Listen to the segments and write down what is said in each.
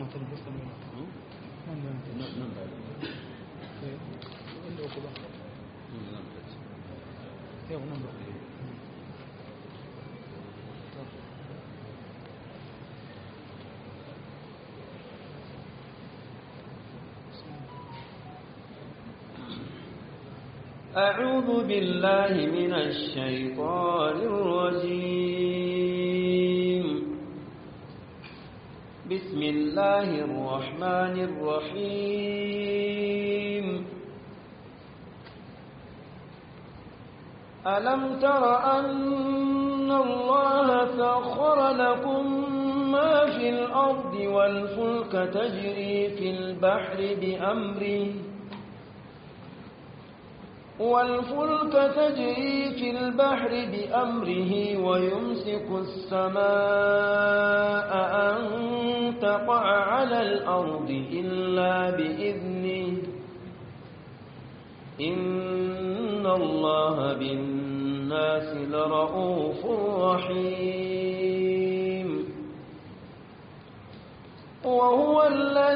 mutum da sami nan da nan nan ba inda uku ba nan ba yau nan ba أعوذ بالله من الشيطان الرجيم بسم الله الرحمن الرحيم ألم تر أن الله سخر لكم ما في الأرض والفلك تجري في البحر بأمره والفلك تجري في البحر بأمره ويمسك السماء أن تقع على الأرض إلا بإذنه إن الله بالناس لرؤوف رحيم وهو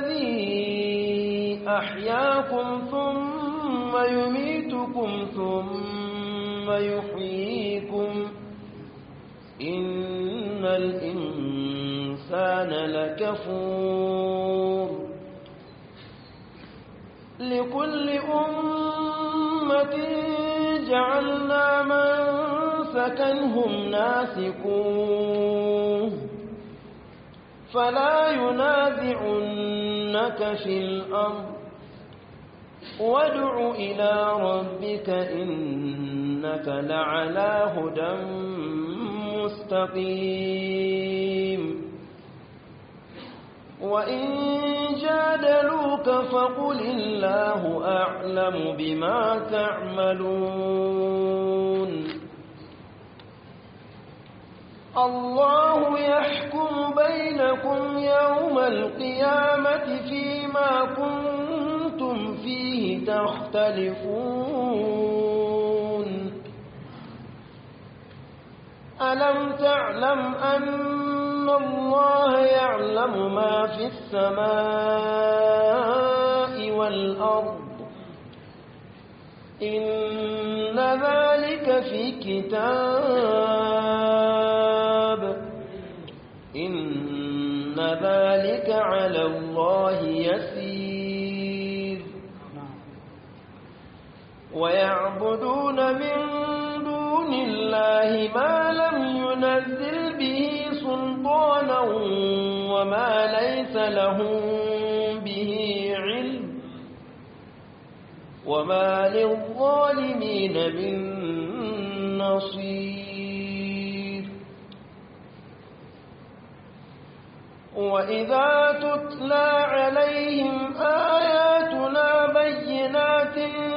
الذي أحياكم ثم يميتكم ثم يحييكم إن الإنسان لكفور لكل أمة جعلنا من سكنهم ناسكوه فلا ينازعنك في الأرض وادع إلى ربك إنك لعلى هدى مستقيم وإن جادلوك فقل الله أعلم بما تعملون الله يحكم بينكم يوم القيامة فيما كنتم فيه تختلفون ألم تعلم أن الله يعلم ما في السماء والأرض إن ذلك في كتاب إن ذلك على الله يسير ويعبدون من دون الله ما لم ينزل به سلطانا وما ليس لهم به علم وما للظالمين من نصير وإذا تتلى عليهم آياتنا بينات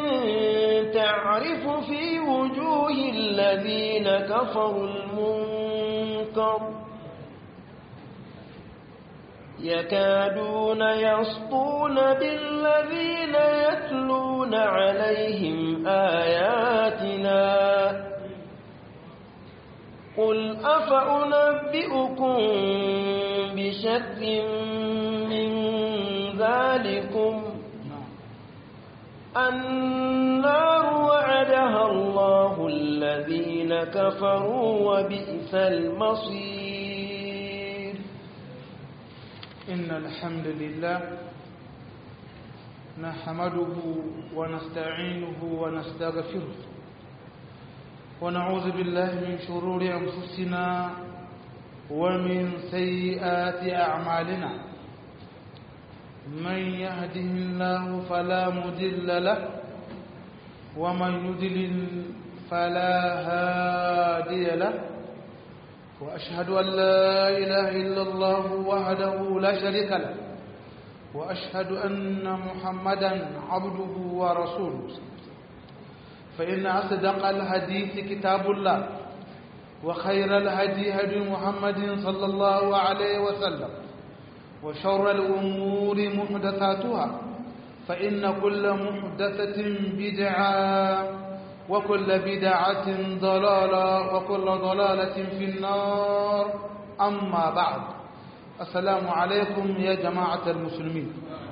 تعرف في وجوه الذين كفروا المنكر يكادون يسطون بالذين يتلون عليهم آياتنا قل أفأنبئكم بشر من ذلكم النار وعدها الله الذين كفروا وبئس المصير إن الحمد لله نحمده ونستعينه ونستغفره ونعوذ بالله من شرور أنفسنا ومن سيئات أعمالنا من يهده الله فلا مضل له ومن يضلل فلا هادي له وأشهد أن لا إله إلا الله وحده لا شريك له وأشهد أن محمدا عبده ورسوله فإن أصدق الحديث كتاب الله وخير الهدي هدي محمد صلى الله عليه وسلم وشر الأمور محدثاتها فإن كل محدثة بدعة وكل بدعة ضلالة وكل ضلالة في النار أما بعد assalamu alaikum ya jama'atar musulmi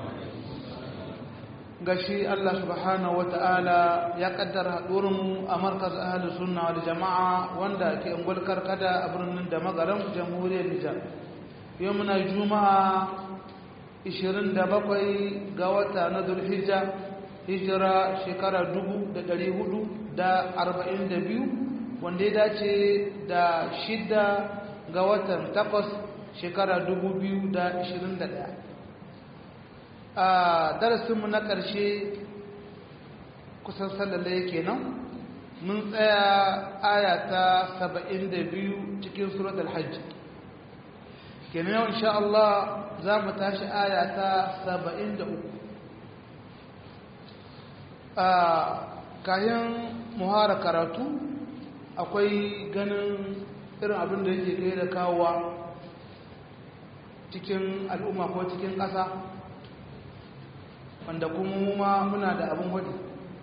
gashi Allah subhanahu wata'ala ya kaddara mu a markaz ahli sunna wal jama'a wanda ke ungul karkada a birnin da magaran jamhuriyar Nijar yau muna juma'a 27 ga wata na Dhulhijja hijira shekara 1442 wanda ya dace da shida ga watan takwas shekara 2021 a darasinmu na ƙarshe kusan sallale kenan mun tsaya aya ta 72 cikin surat al-hajj kenan yau insha Allah za mu tashi aya ta 73 a kayan muhara karatu akwai ganin irin abin da yake kai da kawowa cikin al'umma ko cikin ƙasa wanda kuma ma muna da abin hudu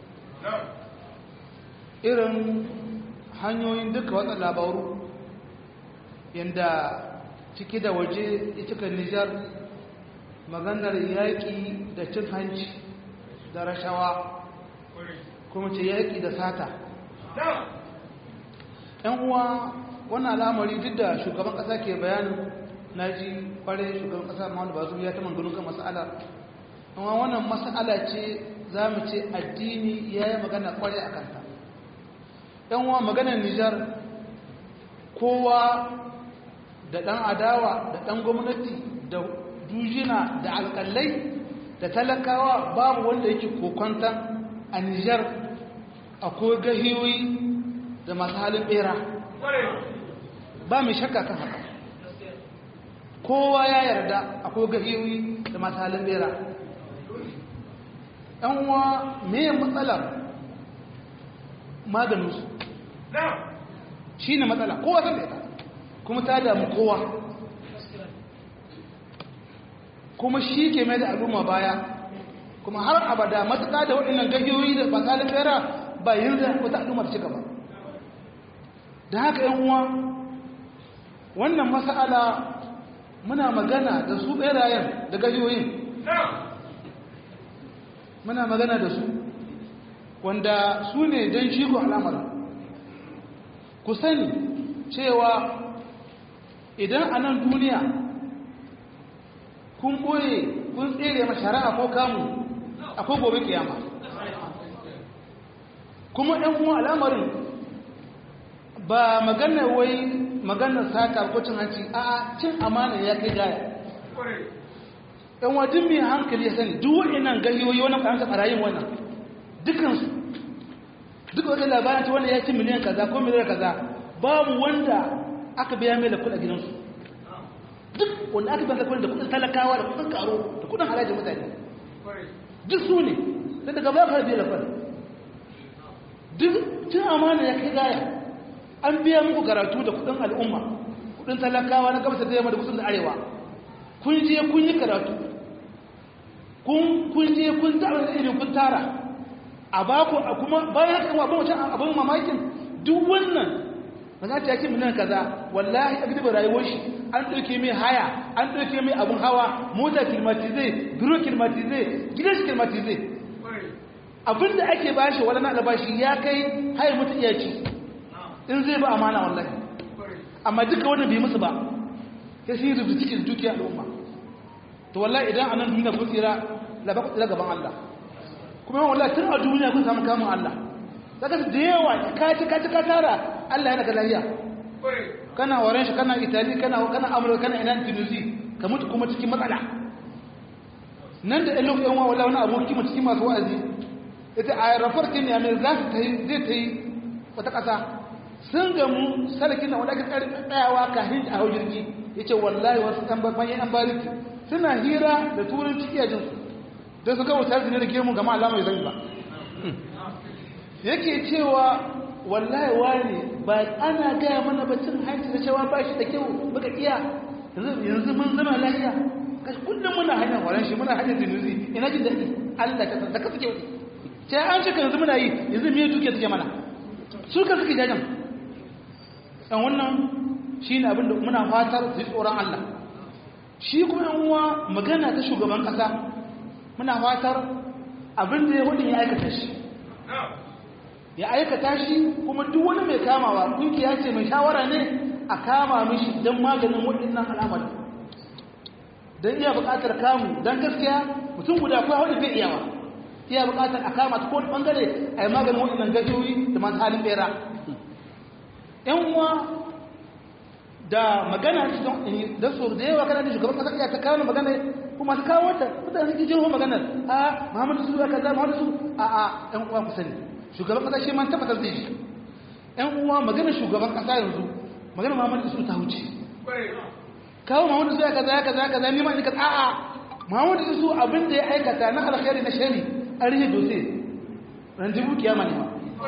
irin hanyoyin duka watsa labaru yadda ciki da waje ita nijar maganar yaƙi da cin hanci da rashawa kuma ce yaƙi da sata ‘yan uwa wannan al'amari duk da shugaban ƙasa ke bayanin na ji kware shugaban ƙasa mahalu ba ya ta manganin kan mas'ala amma wannan mas'ala ce za mu ce addini ya yi magana kware a kanta ‘yan uwa maganar nijar kowa da ɗan adawa da ɗan gwamnati da dujina da alƙalai da talakawa babu wanda yake kokwantan a nijar akwai gahiyoyi da masu halin bera ba mai shakka kan haka kowa ya yarda akwai gahiyoyi da masu halin bera uwa me matsalar maganinsu shi ne matsala kowa san da kuma ta damu kowa kuma shi ke mai da al'umma baya kuma har abada matuƙa da waɗannan gahiyoyi da masu halin bera ba yin da wata al'umma ta ci gaba da haka yan uwa wannan mas'ala muna magana da su berayen da gajiyoyin muna magana da su wanda su ne don shigo al'amar ku sani cewa idan a nan duniya kun ɓoye kun tsere mashara'a ko kamu akwai gobe kiyama kuma ɗan uwa al'amarin ba maganar wai maganar sata ko cin hanci a cin amana ya kai gaya ɗan wajen mai hankali ya sani duk waɗannan gahiyoyi wannan ƙaranta ɓarayin wannan dukansu duk wata labarin ta wanda ya ci miliyan kaza ko miliyan kaza babu wanda aka biya mai da kuɗa gidansu duk wanda aka biya da kuɗin da kuɗin talakawa da kuɗin karo da kuɗin harajin mutane duk su ne da daga ba ka biya da kuɗin duk cin amana ya kai gaya an biya muku karatu da kudin al'umma kudin talakawa na gabasa da yamma da kusan da arewa kun je kun yi karatu kun je kun zaɓa da irin kun tara a baku a kuma bayan haka yawa abin wancan abin mamakin duk wannan ba za ta yake miliyan kaza wallahi a gidan rayuwar shi an ɗauke mai haya an ɗauke mai abin hawa mota kilmatize biro kilmatize gidan shi kilmatize abin da ake bashi wani na albashi ya kai haya mutu iya ci in zai ba amana wallahi amma duka wannan bai musu ba sai sun yi rubuta cikin dukiya al'umma to wallahi idan a nan duniya kun tsira la ba ku tsira gaban Allah kuma wallahi tun a duniya kun samu kamun Allah daga da yawa ka ci ka ci ka tara Allah yana ga lafiya kana waren shi kana Italy kana kana Amurka kana ina Tunisia ka mutu kuma cikin matsala nan da ɗan lokacin wa wallahi wani aboki mu cikin masu wa'azi ita a rafar kin ya mai za ta yi zai ta yi wata ƙasa sun gamu sarkin na wanda ake tsayawa kafin a hau jirgi ya ce wallahi wasu ɗan bayan an bariki suna hira da turanci iya jinsu don su kawo tarihi ne da gemu gama alama ya zai ba yake cewa wallahi wani ba ana gaya mana bacin hanci da cewa ba shi da kyau muka iya yanzu mun zama lafiya kashi kullum muna hanyar waran shi muna hanyar dinuzi ina jin daɗi allah ka da ka suke wuce sai an shi yanzu muna yi yanzu me duke suke mana su ka suke jajen ɗan wannan shi ne abinda muna fatar su yi tsoron Allah shi kuma yan uwa magana ta shugaban kasa muna fatar abin da ya hudu ya aikata shi ya aikata shi kuma duk wani mai kamawa kungiya ce mai shawara ne a kama mishi don maganin waɗannan al'amari don iya buƙatar kamu don gaskiya mutum guda kuwa wani bai iyawa iya buƙatar a kama ta kowane ɓangare a yi maganin waɗannan gajiyoyi da masu halin bera ‘yan uwa da magana da su da yawa kana da shugaban kasa iya ta kawo magana kuma su kawo wata mutane suke jirgin maganar a muhammadu su ka za muhammadu su a a ‘yan uwa ku sani shugaban kasa shi man tabbatar zai shi ‘yan uwa maganar shugaban kasa yanzu maganar muhammadu su ta wuce kawo muhammadu su ya kaza ya kaza ya kaza ni ma ni ka a'a muhammadu su abin da ya aikata na alkhairi na shari an rike dose ranjibu kiyama ne ma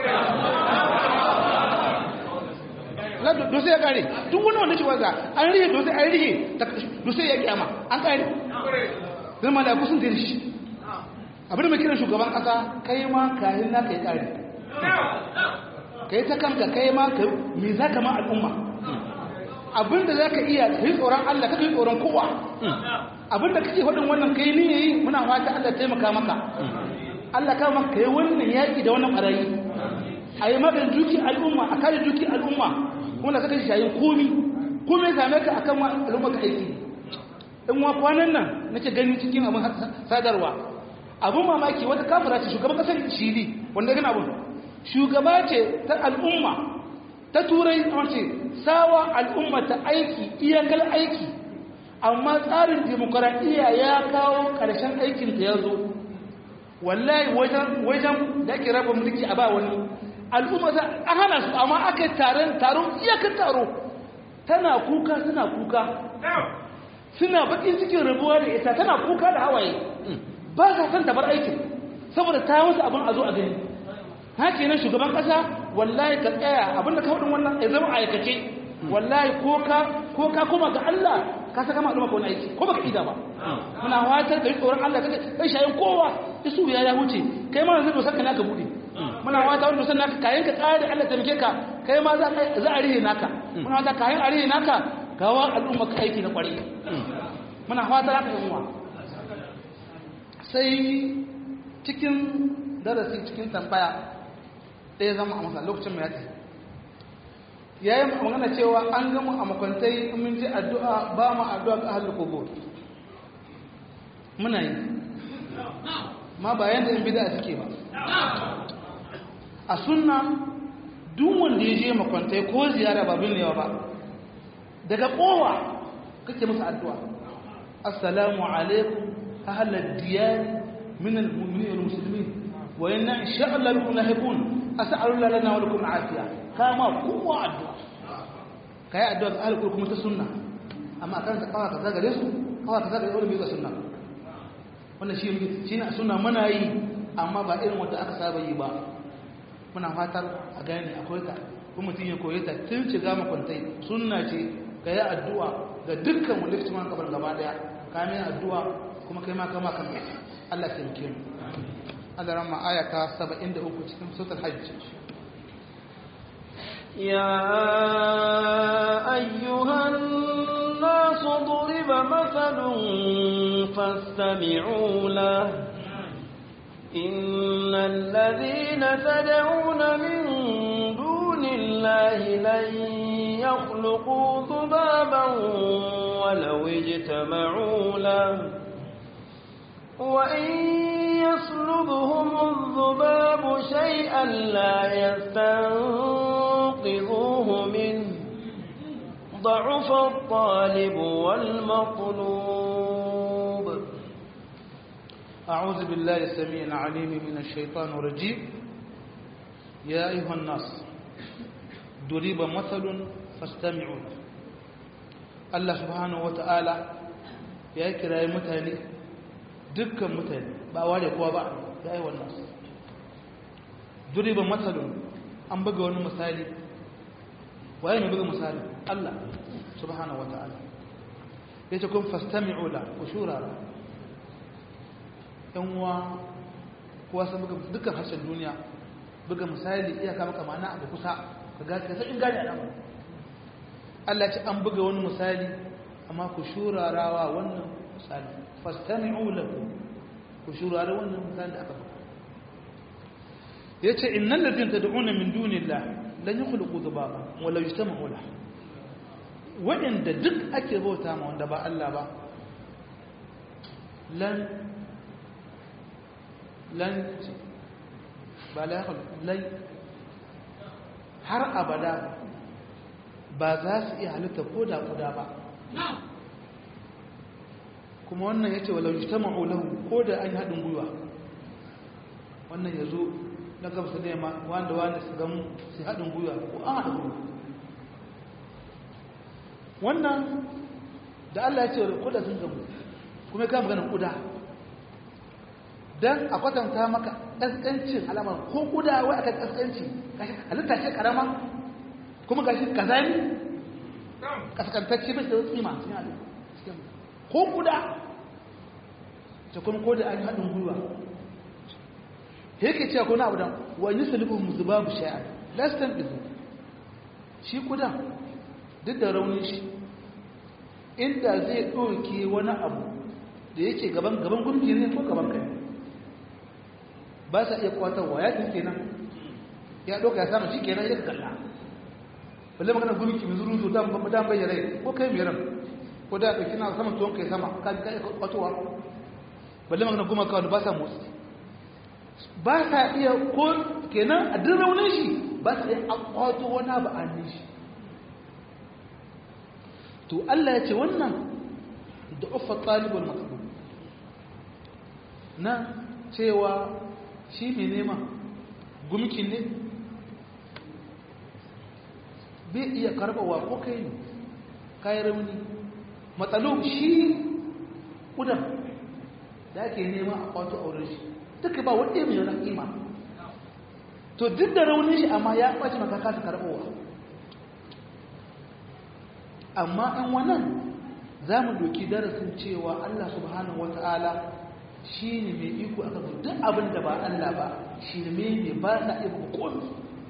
la dose ya kare duk wani wanda shi waza an rike dose an rike dose ya kiyama an kare zai malaku sun zai shi abin da mai kiran shugaban kasa kai ma kayan na kai kare kai ta kanka kai ma ka me za ka ma al'umma abin da za ka iya ka yi tsoron allah ka yi tsoron kowa abin da kake faɗin wannan kai ni yayi muna fata allah taimaka maka allah ka maka kai wannan yaƙi da wannan ɓarayi a yi maganin duki al'umma a kare duki al'umma kuma da kaka shi shayin komi kuma ya same ka akan al'umma ka aiki in wa kwanan nan nake gani cikin abin sadarwa abin mamaki wata kafira ce shugaban kasar shili wanda gana abin shugaba ce ta al'umma ta turai a ce sawa al'umma ta aiki iyakar aiki amma tsarin demokuraɗiyya ya kawo ƙarshen aikinta ya zo wallahi wajen da ake raba mulki a ba wani al'umma za a hana su amma aka yi taron taron iyakar taro tana kuka suna kuka suna bakin cikin rabuwa da ita tana kuka da hawaye ba sa son tabar aikin saboda ta wasu abin a zo a gani haka nan shugaban kasa wallahi ka tsaya abinda ka faɗin wannan ya zama aikace wallahi ko ka ko ka koma ga Allah ka saka ma al'umma ko aiki ko baka ida ba muna watar da tsoron Allah kaga kai shayin kowa isu ya ya huce kai ma yanzu dosan ka naka bude muna wata wanda dosan naka kayan ka tsare Allah ta mike ka kai ma za za a rihe naka muna wata kayan a rihe naka gawa al'umma ka aiki na kwari muna wata haka yan uwa sai cikin darasi cikin tambaya ɗaya zama a masa lokacin mai yati ya yi magana cewa an gama a makwantai mun ji addu'a ba mu addu'a ga ahalul kubur muna yi ma ba yanda in bida suke ba a sunna duk wanda ya je makwantai ko ziyara ba bin yawa ba daga kowa kake masa addu'a assalamu alaikum ahlal diyar min almu'minin wal muslimin wa inna insha Allah bikum lahiqun as'alu lana wa lakum afiya kama kowa addu'a kai addu'a ga ahlul kuma ta sunna amma kan ta kawa kaza gare su kawa kaza gare wani bai ga sunna wannan shi shi ne sunna muna yi amma ba irin wanda aka saba yi ba muna fatar a gane akwai ta kuma mutum ya koyi ta tun shiga makwantai sunna ce ga yi addu'a ga dukkan wanda ya man kabar gaba daya ka mai addu'a kuma kai ma kama kan Allah ya taimake mu Allah ran ma aya ta 73 cikin suratul hajj يا أيها الناس ضرب مثل فاستمعوا له إن الذين تدعون من دون الله لن يخلقوا ذبابا ولو اجتمعوا له وإن يسلبهم الذباب شيئا لا يستنقذوه منه ضعف الطالب والمطلوب أعوذ بالله السميع العليم من الشيطان الرجيم يا أيها الناس ضرب مثل فاستمعوا له الله سبحانه وتعالى يا كراي متاني dukkan mutane ba ware kowa ba ya yi wannan su duriban matsalin an buga wani misali waye mai buga misali Allah subhanahu wa ta'ala ya ce kun fastami'u la ku shurara yan uwa kowa sun buga dukkan harshen duniya buga misali iya kama kama na abu kusa ka ga ka sakin gane al'amari Allah ce an buga wani misali amma ku shurarawa wannan misali fastami'u lahu ku shurara wannan misali da aka faɗa yace innal ladina tad'una min dunillah lan yakhluqu dhubaba wala yajtama'u lahu wa'inda duk ake bauta ma wanda ba Allah ba lan lan ba la lai har abada ba za su iya halitta ko da kuda ba kuma wannan ya ce walau ta ma'ulahu ko da an yi haɗin gwiwa wannan ya zo na gamsa da yamma wanda wanda su gamu su haɗin gwiwa ko an haɗin gwiwa wannan da Allah ya ce wa kuda sun gamu kuma ya kama ganin kuda don a kwatanta maka ƙasƙancin alamar ko kuda wai aka ƙasƙanci halitta ce ƙarama kuma gashi kazani kaskantacce bai da tsima cikin halittu ko kuda ta kuma ko da an haɗin gwiwa yake cewa kuna abu da wani sulubin zubabu shayar lastan izu shi kuda duk da raunin shi inda zai ɗauke wani abu da yake gaban gaban gumki ne ko gaban kai ba sa iya kwatarwa ya ɗin kenan ya ɗauka ya samu shi kenan ya kalla balle magana gumki mai zuru zuta ba dan bayyana ko kai mai ran ko da ɗauki na saman tuwon kai sama ka ka kwatowa balle magana guma kawai ba sa motsi ba sa iya ko kenan a duk raunin shi ba sa iya kwato wani abu a shi to Allah ya ce wannan da uffa talibul matlub na cewa shi mai nema gumkin ne bai iya karbawa ko kai ne kayan rauni matsalo shi ƙudan da ake nema a kwato auren shi duka ba wadda mai yana ƙima to duk da raunin shi amma ya ɓaci maka kasa karɓowa amma ɗan wannan za mu doki darasin cewa Allah subhanahu wa ta'ala shi ne mai iko aka zo duk abin da ba Allah ba shi ne mai ba sa iya komi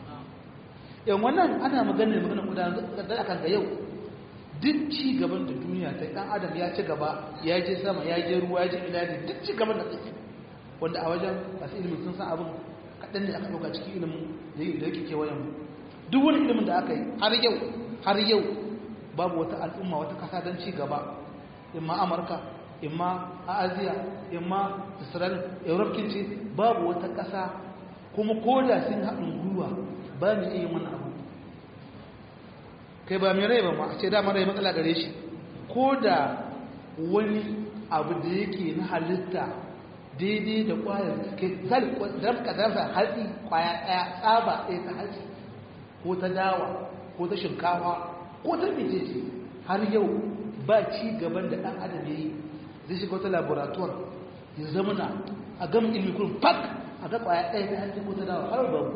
yan wannan ana magana magana gudanar da akan ga yau duk ci gaban da duniya ta dan adam ya ci gaba ya je sama ya je ruwa ya je ina ne duk ci gaban da take wanda a wajen masu ilimin sun san abin kaɗan ne aka ɗauka cikin ilimin da yake kewayen mu duk wani ilimin da aka yi har yau har yau babu wata al'umma wata kasa don ci gaba imma amurka imma a aziya imma israel europe ce babu wata kasa kuma koda sun haɗin gwiwa ba mu iya mana abu kai ba mai rai ba ma a ce dama rai matsala gare shi ko da wani abu da yake na halitta daidai da kwayar ke zarka zarsa hatsi kwaya ɗaya tsaba ɗaya ta hatsi ko ta dawa ko ta shinkawa ko ta mecece har yau ba ci gaban da ɗan adam ya yi zai shiga wata laboratoire ya zamana a gama ilmi kurin pak a ga kwaya ɗaya ta hatsi ko ta dawa har babu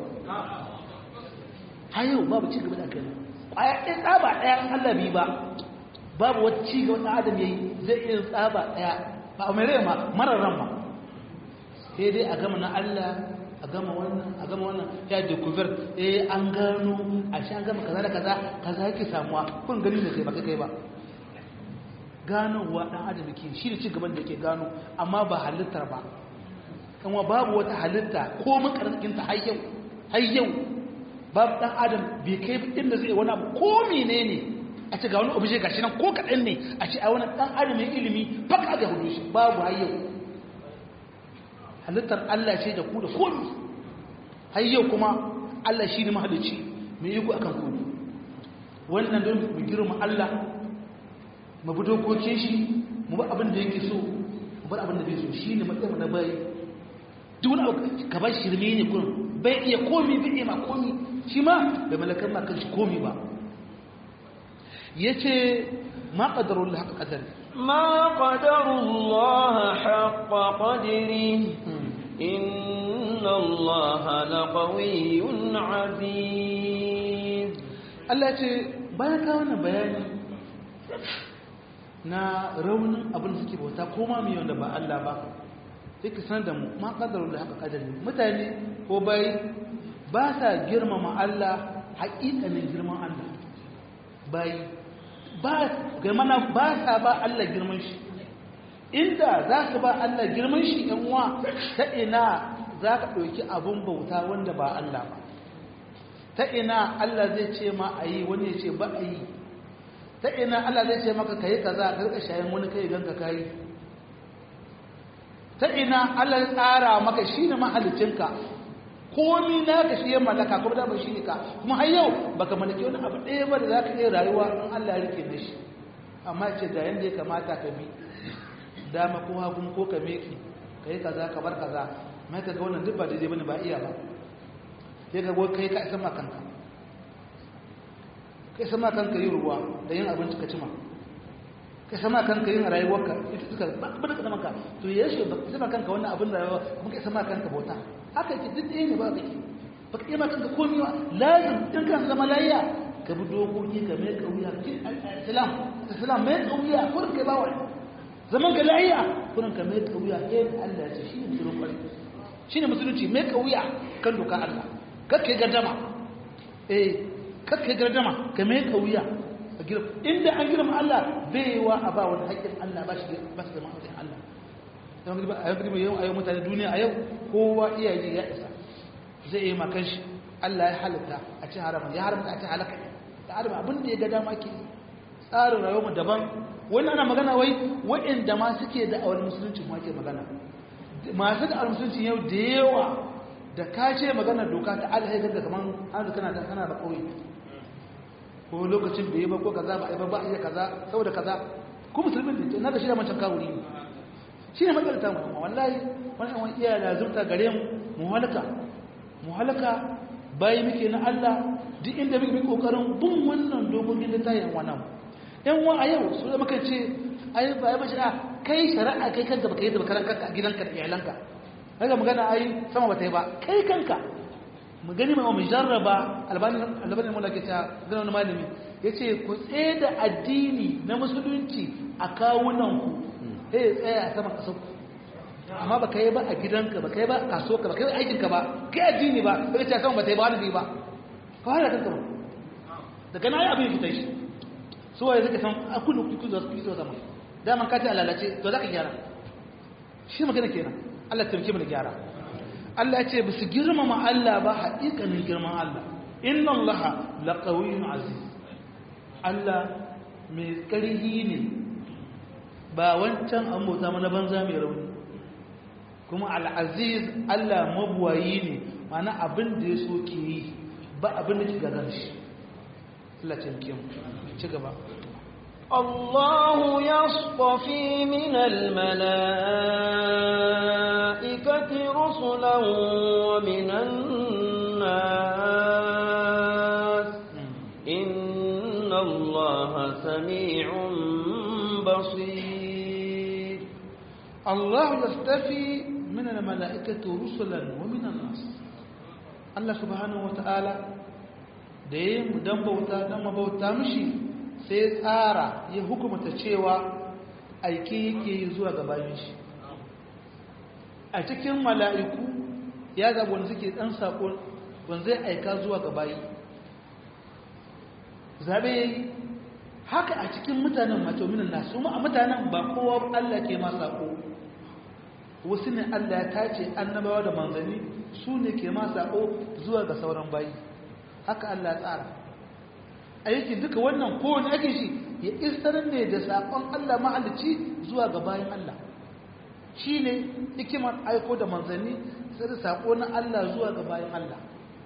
har yau babu ci gaba da kai kwaya ɗaya tsaba ɗaya an Allah bi ba babu wata ci gaba ɗan adam ya yi zai iya tsaba ɗaya ba a mai rai ma marar ran ma sai dai a gama na Allah a gama wannan a gama wannan ya découvert eh an gano a shi an gama kaza da kaza kaza yake samuwa kun gani ne kai ba kai ba ganowa dan adam ke shi da ci gaban da yake gano amma ba halittar ba kuma babu wata halitta ko makarkin ta har yau har yau babu dan adam bai kai inda zai wani abu ko menene a ce ga wani obje gashi nan ko kaɗan ne a ce a wani dan adam mai ilimi baka ga hudu shi babu har yau halittar Allah ce da ku da komi har yau kuma Allah shi ne mahalicci mai iko akan komi wannan don mu girma Allah mu bi dokokin shi mu bi abin da yake so mu bar abin da bai so shi ne matsayin na bayi duk wani abu ka bar shirme ne kurin bai iya komi bai iya ma komi shi ma bai malakar ma kan shi komi ba yace ma qadarullah haka qadari ما قدر الله حق قدره إن الله لقوي عزيز Allah ce bayan ka wannan bayani na raunin abin da suke bauta ko ma mai wanda ba Allah ba sai ka san da mu ma kadaru da haka kadari mutane ko bai ba sa girmama Allah haƙiƙanin girman Allah bai ba ga mana ba sa ba Allah girman shi inda za su ba Allah girman shi ɗan uwa ta ina za ka ɗauki abun bauta wanda ba Allah ba ta ina Allah zai ce ma a yi wani ya ce ba a yi ta ina Allah zai ce maka ka yi kaza ka rika shayin wani kai ganka ka yi ta ina Allah ya tsara maka shi ne mahalicinka komi na ka shi ya mallaka kuma da ba shi ne ka kuma har yau baka mallaki wani abu ɗaya ba da za ka iya rayuwa in Allah ya rike da shi amma ce da yanda ya kamata ka bi dama ko hagun ko ka meki ka yi kaza ka bar kaza mai ka ga wannan duk ba daidai bane ba iya ba sai ka goyi kai ka isa ma kanka ka isa ma kanka yin ruwa da yin abinci ka cima ka isa ma kanka yin rayuwarka ita suka ba da ka maka to ya shi ba ka isa ma kanka wannan abin rayuwa kuma ka isa ma kanka bauta haka yake duk ɗaya ne ba ka ke ba ka iya ma kanka komi ba lazim in kan zama layya ka bi dokoki ka mai kauya islam islam mai kauya kurin kai ba wani zaman ka layya kurin ka mai kauya eh Allah ya ce shi ne musulun kwari shi ne musulunci mai kauya kan doka Allah kakka gardama eh kakka gardama ka mai kauya a girma inda an girma Allah bai yi wa a ba wani haƙƙin Allah ba shi ba su zama haƙƙin Allah a yau girma yau a yau mutane duniya a yau kowa iyaye ya isa zai yi makan shi Allah ya halitta a ci harama ya haramta a ci halaka da adam abin da ya ga dama ke tsarin rayuwar daban wani ana magana wai waɗanda ma suke da awar musulunci ma ke magana masu da awar musulunci yau da yawa da ka ce magana doka ta Allah ya ganga kaman an kana da kana da kauye ko lokacin da yi ba ko kaza ba ai ba ba iya kaza saboda kaza ko musulmin da na da shi da mancan kawuri ne shi ne matsalar ta mu wallahi wannan wani iya da zurta gare mu mu halaka mu halaka bayi muke na Allah duk inda muke kokarin bin wannan dokokin da tayin wannan yan wa a yau su da muka ce ai ba ai bashi kai shari'a kai kanka baka yi da bakaran kanka a gidanka da iyalanka kaga magana ai sama ba ta yi ba kai kanka mu gani mai mu jarraba albani albani mu lake ta gana wani malami yace ku tsaye da addini na musulunci a kawunan ku sai tsaya a saman kasar amma baka yi ba a gidanka baka yi ba a kasuwarka baka yi aikin ka ba kai addini ba sai ta sama ba ta yi ba wani ba ka fara kanka ba daga na yi abin fitai shi su waye zaka san a kullu kullu da su zama daman ka ta lalace to zaka gyara shi magana kenan Allah ta mu da gyara Allah ya ce ba su girmama Allah ba haƙiƙanin girman Allah inna Allah laqawiyyun aziz Allah mai ƙarhi ne ba wancan an bauta mana banza mai rauni kuma al'aziz Allah mabuwayi ne mana abin da ya so ke yi ba abin da ke gagar shi Allah ce mu ci gaba الله يصطفي من الملائكة رسلا ومن الناس إن الله سميع بصير الله يصطفي من الملائكة رسلا ومن الناس الله سبحانه وتعالى da ya mu dan bauta dan mabauta mishi sai tsara ya hukumta cewa aiki yake yi zuwa ga bayan shi a cikin mala'iku ya zaɓi wanda suke ɗan saƙon wanda zai aika zuwa ga bayi zaɓe ya yi haka a cikin mutanen matominin na su ma a mutanen ba kowa Allah ke ma saƙo wasu ne Allah ya tace annabawa da manzanni su ne ke ma saƙo zuwa ga sauran bayi haka Allah ya tsara aiki duka wannan kowane ake shi ya istar ne da saƙon Allah mahalicci zuwa ga bayan Allah shi ne hikimar aiko da manzanni sai da saƙo na Allah zuwa ga bayan Allah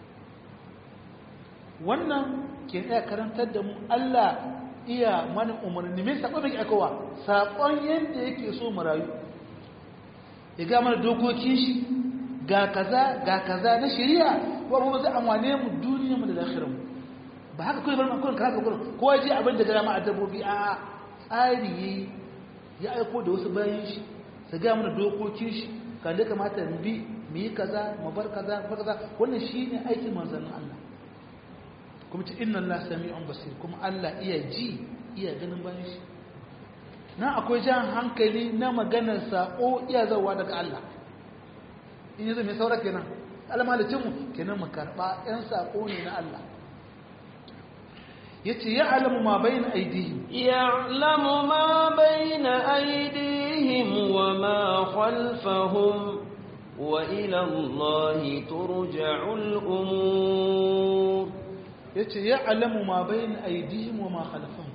wannan ke iya karantar da mu Allah iya mana umarni mai saƙon mai aikowa saƙon yadda yake so mu rayu ya ga mana dokokin shi ga kaza ga kaza na shari'a ko ba zai amwane mu duniya mu da lafiyar mu ba haka kawai bar kurin karaka kurin ko je abin da gara ma a dabbobi a tsari ya aiko da wasu bayan shi su ga mana dokokin shi kan da kamata mu bi mu yi kaza mu bar kaza mu bar kaza wannan shine aikin manzannin Allah kuma ce inna Allah sami'un basir kuma Allah iya ji iya ganin bayan shi na akwai jan hankali na maganar sako iya zawa daga Allah in yanzu mai saura kenan almalicinmu kenan mu karɓa 'yan sako ne na Allah yace ya alamu ma bayna aydihim يعلم ما بين أيديهم وما خلفهم وإلى الله ترجع الأمور yace ya alamu ma bayna aydihim wa ma khalfahum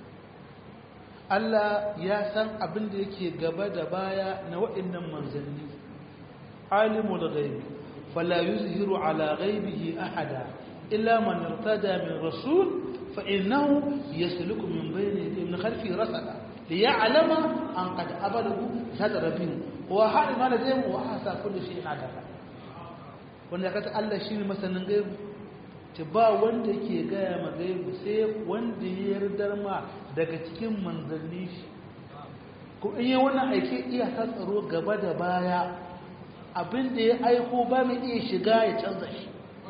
Allah ya san abin da yake gaba da baya na waɗannan manzanni alimul ghaibi fala yuzhiru ala ghaibihi ahada illa man irtada min rasul fa innahu yasluku min bayni yadayhi min khalfi rasada liya'lama an qad abadahu sadrabin wa hal ma ladayhim wa hasa kulli shay'in adala wanda kata Allah shine masanin gaibi ta ba wanda ke gaya ma gaibu sai wanda ya yardar ma daga cikin manzanni shi ko in yi wannan aike iya ta tsaro gaba da baya abin da ya aiko ba mai iya shiga ya canza shi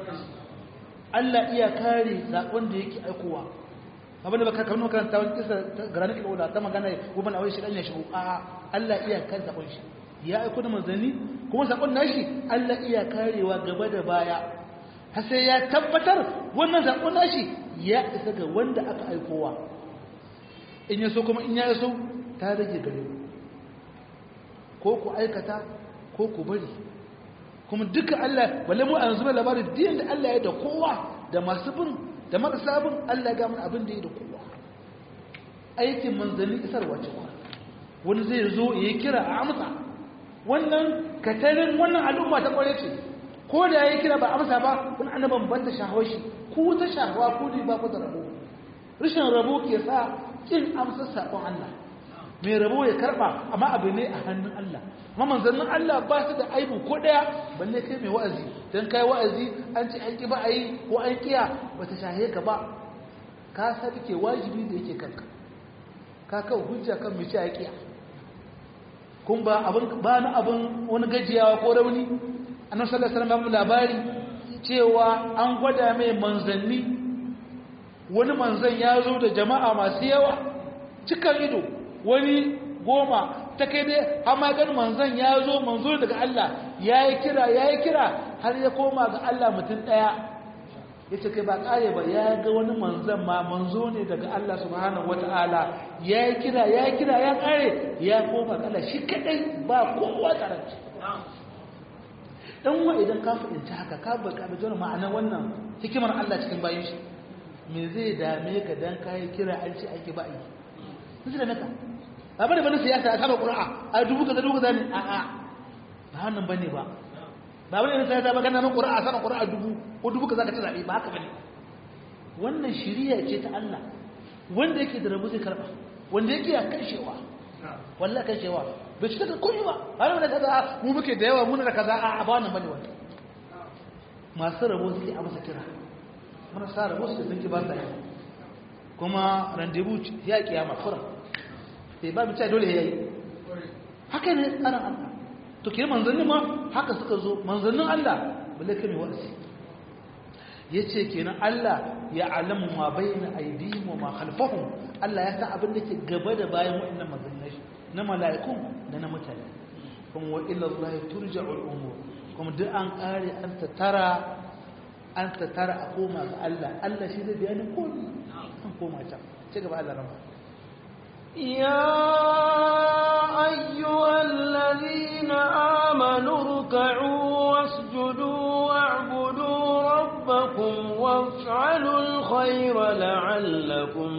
Allah iya kare zaɓen da yake aikowa abin da baka kamar makaranta wani kisa garanik al'ula ta magana guban awai shi ɗan ya shigo a Allah iya kare zaɓen shi ya aiko da manzanni kuma zaɓen nashi Allah iya karewa gaba da baya har sai ya tabbatar wannan zaɓen nashi ya isa ga wanda aka aikowa in ya so kuma in ya so ta rage gare ku ko ku aikata ko ku bari kuma duka Allah balle mu a yanzu mai labarin din da Allah ya da kowa da masu bin da marasa bin Allah ga mun abin da ya da kowa aikin manzanni isarwa ce wani zai zo ya kira a amsa wannan katarin wannan al'umma ta kware ce ko da ya kira ba amsa ba wani annaban ban ta shahawar shi ku ta shahawa ku ne ba ku da rabo rashin rabo ke sa kin amsa sakon Allah mai rabo ya karba amma abu ne a hannun Allah amma manzannin Allah ba su da aibu ko daya balle kai mai wa'azi dan kai wa'azi an ce an ki ba ayi ko an kiya bata shahe ka ba ka ke wajibi da yake kanka ka kawo hujja kan mai ya kiya kun ba abin ba na abin wani gajiyawa ko rauni annabi sallallahu alaihi wasallam labari cewa an gwada mai manzanni wani manzan ya zo da jama'a masu yawa cikan ido wani goma ta kai dai amma gan manzan ya zo manzo daga Allah ya yi kira ya yi kira har ya koma ga Allah mutum ɗaya ya ce kai ba ƙare ba ya ga wani manzan ma manzo ne daga Allah subhanahu wa ta'ala ya yi kira ya yi kira ya ƙare ya koma ga Allah shi kaɗai ba kowa karanci dan wa idan ka fahimci haka ka baka da jona ma'ana wannan hikimar Allah cikin bayan shi me zai dame ka dan kai kira an ce ake ba yi sai da naka ba bane bane siyasa a saba qur'a a dubu kaza dubu kaza ne a a ba wannan bane ba ba bane ne siyasa ba kana nan qur'a saba qur'a dubu ko dubu kaza ka ci zabe ba haka bane wannan shiriya ce ta Allah wanda yake da rabu zai karba wanda yake ya kashewa wallahi kashewa bai cika da komai ba har wanda kaza mu muke da yawa muna da kaza a ba wannan bane wannan masu rabo suke a masa kira marasa rabo suke sun ki ba sa yi kuma rendezvous ya kiyama fura sai ba mu ce dole yayi haka ne tsarin Allah to ke manzanni ma haka suka zo manzannin Allah balle kai mai wa'azi yace kenan Allah ya alamu ma bayna aydihim wa ma khalfahum Allah ya san abin da ke gaba da bayan wa'annan manzannai na mala'ikun da na mutane kuma wa ila Allah turja'ul umur kuma duk an kare an tattara an tattara a koma ga Allah Allah shi zai bayani komai an koma ta ci gaba Allah rama يا أيها الذين آمنوا اركعوا واسجدوا واعبدوا ربكم وافعلوا الخير لعلكم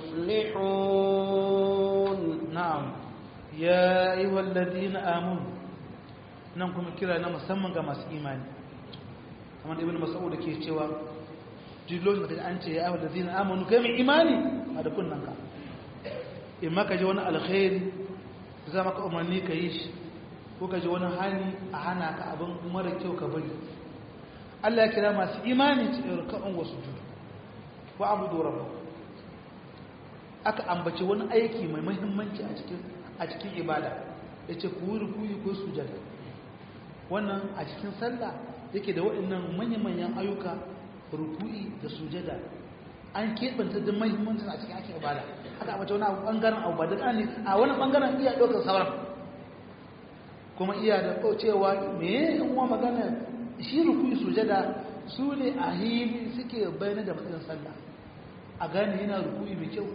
تفلحون na'am ya ayyuhal ladina amanu nan kuma kira na musamman ga masu imani kamar ibn mas'ud ke cewa duk lokacin da an ce ya ayyuhal ladina amanu kai mai imani a da kunnan ka in maka ji wani alkhairi za maka umarni ka yi shi ko ka ji wani hani a hana ka abin mara kyau ka bari Allah ya kira masu imani cikin ruka'un wasu judu wa abudu rabbakum aka ambaci wani aiki mai muhimmanci a cikin a cikin ibada yace ku yi rukuyi ko sujada wannan a cikin sallah yake da waɗannan manyan-manyan ayyuka rukuyi da sujada an keɓanta da muhimmancin a cikin ake ibada aka ambaci wani abu ɓangaren abu ba da ne a wani ɓangaren iya ɗaukar sauran kuma iya da cewa me in wa magana shi rukuyi sujada su ne a hili suke bayyana da matsayin sallah a gane yana ruku'i mai kyau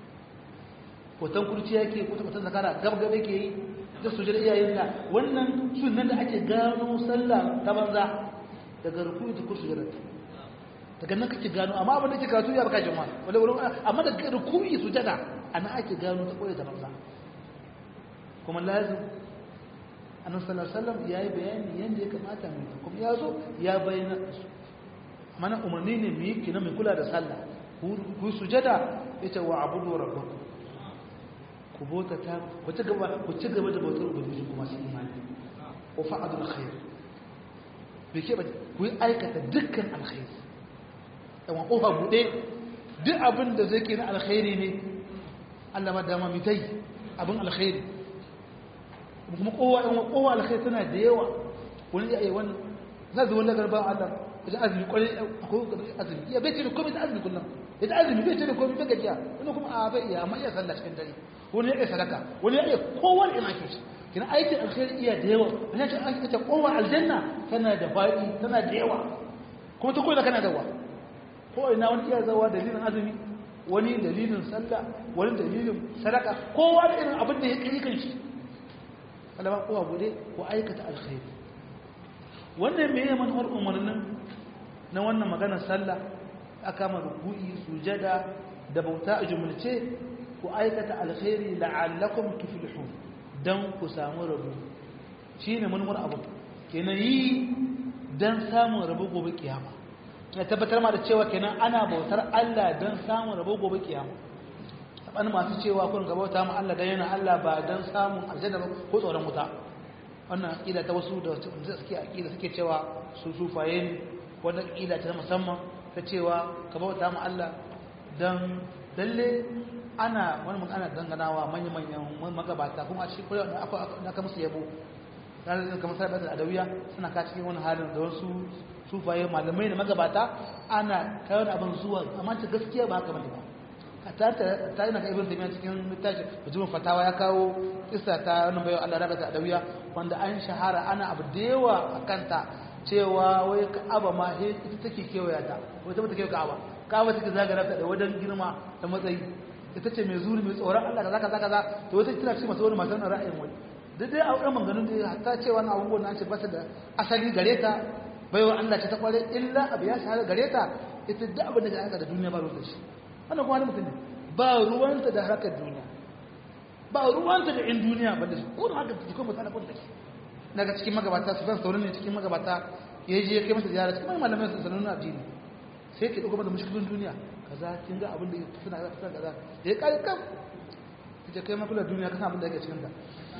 hoton kurci yake ko hoton zakara gab-gab yake yi da sujud iyayenka wannan sunan da ake gano sallah ta banza daga ruku'i da kursu sujud daga nan kake gano amma abin da ke karatu ya baka jama'a wala wurin amma da ruku'i sujada ana ake gano ta koyi da banza kuma lazim annabi sallallahu alaihi wasallam yayi bayani yanda ya kamata mu kuma ya zo ya bayyana su mana umarni ne mu yi kina mai kula da sallah ku sujada yace wa abudu rabbakum ku bota ta ku ci gaba ku ci gaba da bautar ubangiji kuma su imani wa fa'adul khair bai ke ba ku yi aikata dukkan alkhairi yawan kofa buɗe duk abin da zai ke na alkhairi ne Allah ma dama mitai abin alkhairi kuma kowa yan kowa alkhairi tana da yawa wani ya yi wani za su wani garba Allah wajen azumi kwarai akwai azumi ya bai ce da komai da azumi kullum ya ta azumi bai ce da komai bai gajiya wani kuma a bai iya amma iya sallah cikin dare wani ya iya sadaka wani ya iya kowane ina ke shi kina aikin alkhairi iya da yawa wani ya ce an ce kowa aljanna tana da faɗi tana da yawa kuma ta koyi kana da wa ko ina wani iya zawa dalilin azumi wani dalilin sallah wani dalilin sadaka kowa da irin abin da ya kai kan shi alama kowa bude ko aikata alkhairi wannan me yaman har umarnin na wannan maganar sallah aka ma ruku'i sujada da bauta a jumlace ku aikata alkhairi la'allakum tuflihun dan ku samu rabu shine manmur abu kenan yi dan samun rabu gobe kiyama ya tabbatar ma da cewa kenan ana bautar Allah don samun rabo gobe kiyama sabanin masu cewa kun ga bauta mu Allah dan yana Allah ba don samun aljanna ko tsoron wuta wannan aqida ta wasu da suke aqida suke cewa su sufaye ne wannan aqida ta musamman ta cewa ka bauta mu Allah dan lalle ana wani mun ana danganawa manyan manyan magabata kuma a cikin kullum da aka musu yabo ranar kamar sabar da adawiya suna ka cikin wani halin da wasu sufaye malamai da magabata ana kawo abin zuwa amma ta gaskiya ba haka bane ba ta ta yana ka ibn taymiya cikin littafi bujum fatawa ya kawo kissa ta wannan bayo Allah rabata adawiya wanda an shahara ana abu da yawa akan ta cewa wai ka'aba ma he ita take kewaya ta wai ta take ka'aba ka'aba take zagara ta da wadan girma da matsayi ita ce mai zuri mai tsoron Allah kaza kaza kaza to wata tana cikin masu wani matan ra'ayin wani duk dai a wurin maganganun da hatta cewa na abubuwan na ce ba da asali gare ta baiwa Allah ce ta kware illa abu ya shahara gare ta ita duk abin da ga da duniya ba ruwan shi wannan kuma wani mutum ne ba ruwanta da harkar duniya ba ruwanta da in duniya ba da shi ko haka ta kuma mutane ko da shi daga cikin magabata su san saurin ne cikin magabata ya je ya kai masa ziyara cikin malamai su sanar na addini sai ke dauko mata mushkilin duniya kaza kin ga abin da suna suna kaza da ya kare kam kace kai makula duniya kasan abin da yake cikin ta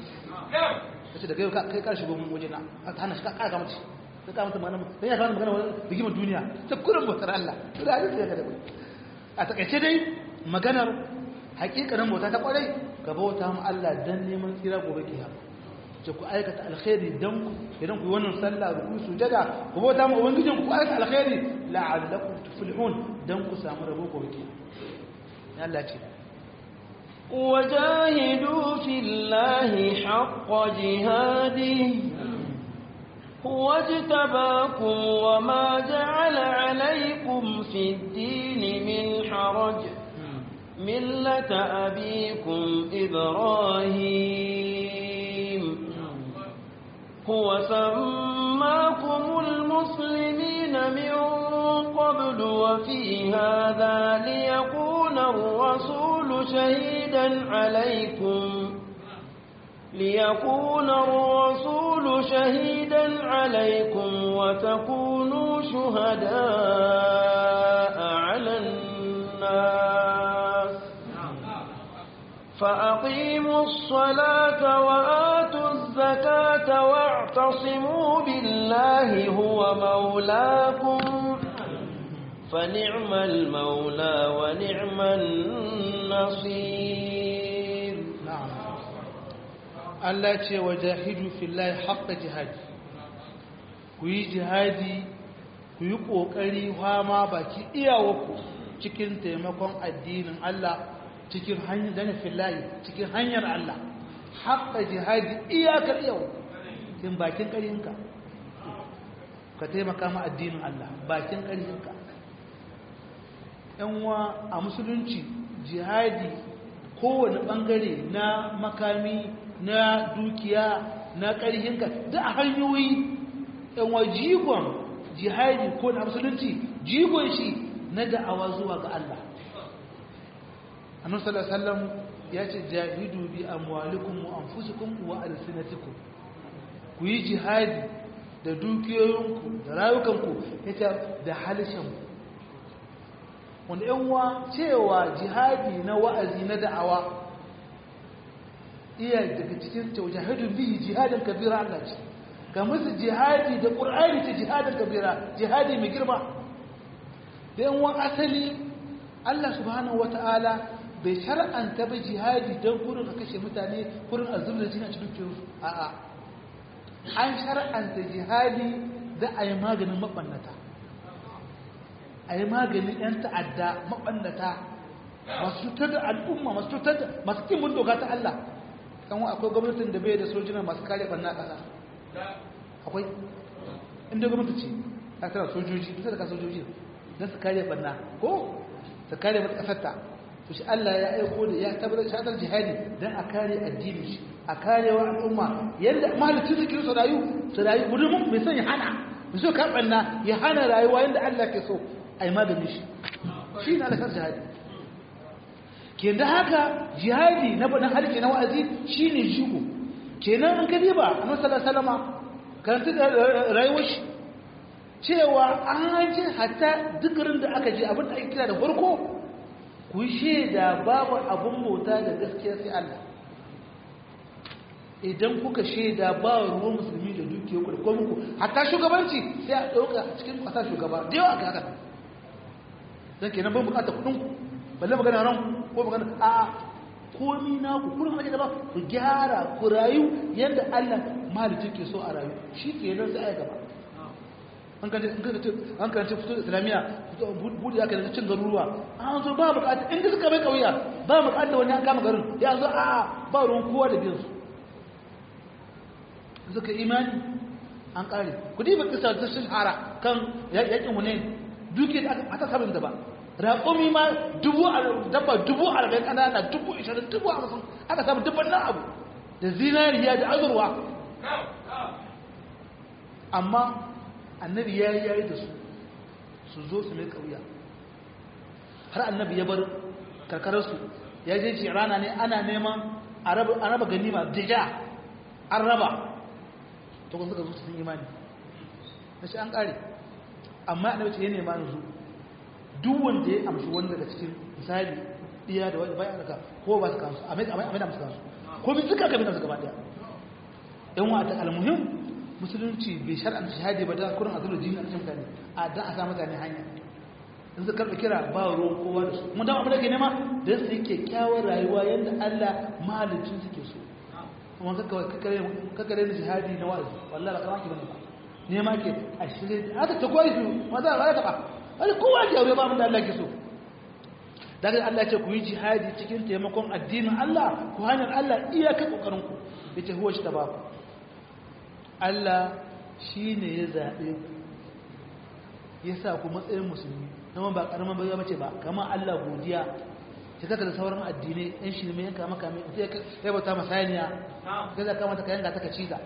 kace da kai kai karshe gomin waje na ta hana shi ka kara mace ta kama ta magana dan ya kama magana wani bigimar duniya ta kurin bautar Allah to da hadisi ya kada a takaice dai maganar hakikanin bauta ta kwarai ka bauta mu Allah dan neman tsira gobe kiyama ce ku aikata alkhairi dan ku idan ku yi wannan sallah ku sujada ku bauta mu ubangijin ku aikata alkhairi la'allakum tuflihun dan ku samu rabo gobe kiyama Allah ce وجاهدوا في الله حق جهاده هو اجتباكم وما جعل عليكم في الدين من حرج ملة أبيكم إبراهيم هو سماكم المسلمين من قبل وفي هذا ليكون الرسول شهيدا عليكم ليكون الرسول شهيدا عليكم وتكونوا شهداء على الناس فأقيموا الصلاة وآتوا الزكاة واعتصموا بالله هو مولاكم فنعم المولى ونعم النصير na'am Allah ce wa jahidu fillahi haqqa jihadi ku yi jihadi ku yi kokari fama baki iyawarku cikin taimakon addinin Allah cikin hanyar dana fillahi cikin hanyar Allah haqqa jihadi iyakar yau kin bakin ƙarinka ka taimaka ma addinin Allah bakin ƙarinka yanwa a musulunci jihadi kowane bangare na makami na dukiya na ƙarhinka da a hanyoyi yanwa jigon jihadi ko na musulunci jigon shi na da'awa zuwa ga Allah annabi sallallahu alaihi wasallam ya ce jahidu bi amwalikum wa anfusikum wa alsinatikum ku yi jihadi da dukiyoyinku da rayukanku yace da halishanku wanda yanwa cewa jihadi na wa'azi na da'awa iya daga cikin taujahidun bihi jihadin kabira Allah ce ga musu jihadi da ƙur'ani ce jihadin kabira jihadi mai girma da yanwa asali Allah subhanahu wata'ala bai shar'anta ba jihadi don kurin a kashe mutane kurin a zubda jini a cikin kinsu a'a an shar'anta jihadi da a yi maganin maɓannata a yi maganin 'yan ta'adda maɓannata masu cutar da al'umma masu cutar da masu kimin doka ta Allah kan akwai gwamnatin da bai da sojina masu kare ɓanna ƙasa akwai inda gwamnati ce ta tara sojoji ita da ka sojoji don su kare ɓanna ko su kare mata ƙasarta to shi Allah ya aiko da ya tabbatar shatar jihadi don a kare addini shi a karewa al'umma yadda mahalicin su kiri su rayu su rayu gudunmun mai son ya hana mai so karɓar na ya hana rayuwa yadda Allah ke so a yi magani shi shi na alasar jihadi ke da haka jihadi na baɗin harke na wa'azi shi ne jigo kenan an kadi ba a nasarar salama karanta da rayuwar shi cewa an hanci hatta dukarin da aka je abin da ake kira da farko ku shaida babu abin bauta da gaskiya sai Allah idan kuka shaida ba ruwan musulmi da dukiyar ku da komai ku hatta shugabanci sai a ɗauka cikin ƙasa shugaba da yawa ga haka don kenan ban bukata kuɗin ku balle magana ran ko magana a komi na ku kullum ake da ba ku gyara ku rayu yadda Allah mahalicci ke so a rayu shi ke nan sai a gaba an karanta fito da islamiyya buɗe aka da cin garuruwa an zo ba bukata in suka bai kauya ba bukata wani an kama garin ya zo a ba ruwan kowa da biyansu suka imani an kare ku diba kisa ta shahara kan yakin hunain duke da aka sabin da ba raƙumi ma dubu dabba dubu arba'in ƙanana dubu ishirin dubu hamsin aka samu dubban nan abu da zinariya da azurwa amma annabi ya yi yayi da su su zo su mai ƙauya har annabi ya bar karkararsu ya je ce rana ne ana neman a raba ganima dija an raba to kun suka zo sun imani na shi an ƙare amma annabi ce ya nema yanzu duk wanda ya amshi wani daga cikin misali iya da wani bayan daga ko ba su kansu a mai da musu kansu ko bi duka kabin su gaba daya yan wata almuhim musulunci bai shar'an shahadi ba da kurin azulu jini a cikin mutane a dan a sa mutane hanya in su karɓi kira ba ruwan kowa da su kuma dan abin da ke nema da su yi kyakkyawar rayuwa yadda Allah mahalicin suke so kuma kakare da shahadi na wa'azi wallahi ba kamar ki bane ba nema ke a shirye haka ta koyi su ma za a taɓa wani kowa ke aure ba mun da Allah ke so daga Allah ce ku yi jihadi cikin taimakon addinin Allah ku hanyar Allah iyaka kokarin ku yace huwa shi tabaku Allah shine ya zabe ku yasa ku matsayin musulmi kuma ba karaman bai bace ba kamar Allah godiya ta kaka da sauran addinai ɗan shi mai yanka maka mai sai ya bauta masaniya sai za ka mata ka yanka ta ka ciza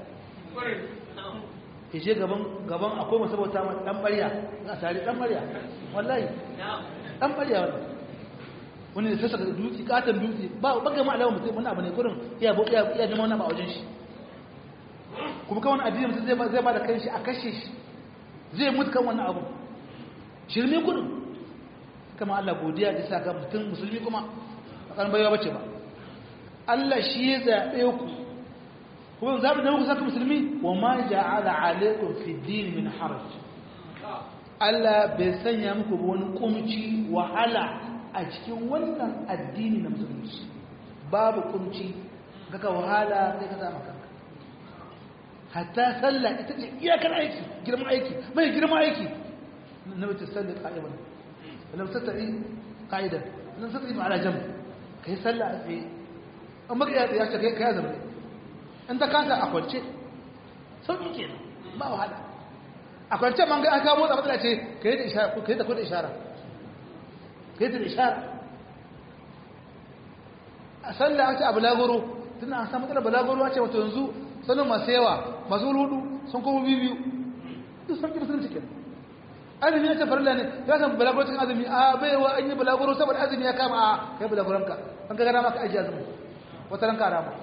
ya je gaban gaban akwai masu bauta ma dan barya a tare dan barya wallahi dan barya wannan wani da sassa da dutse katon dutse ba ba ga ma alama mutum wani abu ne kurin iya bo iya iya neman wani ba wajen shi kuma kan wani addini mutum zai ba zai ba da kanshi a kashe shi zai mutu kan wani abu shirme kurin kama Allah godiya da sa ga mutum musulmi kuma a kan baiwa bace ba Allah shi ya zabe ku kuma zaɓi da muku saka musulmi wa ma ja'ala alaikum fi din min haraj Allah bai sanya muku wani kumci wahala a cikin wannan addini na musulunci babu kumci kaka wahala sai ka samu kanka hatta sallah ita ce iyakar aiki girman aiki mai girman aiki na mace sallah qa'iman lam tatta'i qa'idan lam tatta'i ala jam kai sallah a tsaye amma ka ya ce kai kai zama in ta kanta a kwance sauƙi ke ba wahala a kwance man ga an kawo motsa matsala ce ka yi da ishara ka yi da kuda ishara ka sai ta ishara a sallah an ce a balagoro tunda an samu matsalar balagoro a ce wato yanzu sanin masu yawa masu hudu sun kuma biyu duk sun ƙi musulunci kenan azumi ya ce farilla ne ya san balaguro cikin azumi a baiwa an yi balaguro saboda azumi ya kama a kai balaguranka an ka gana maka aji azumi wata ranka rama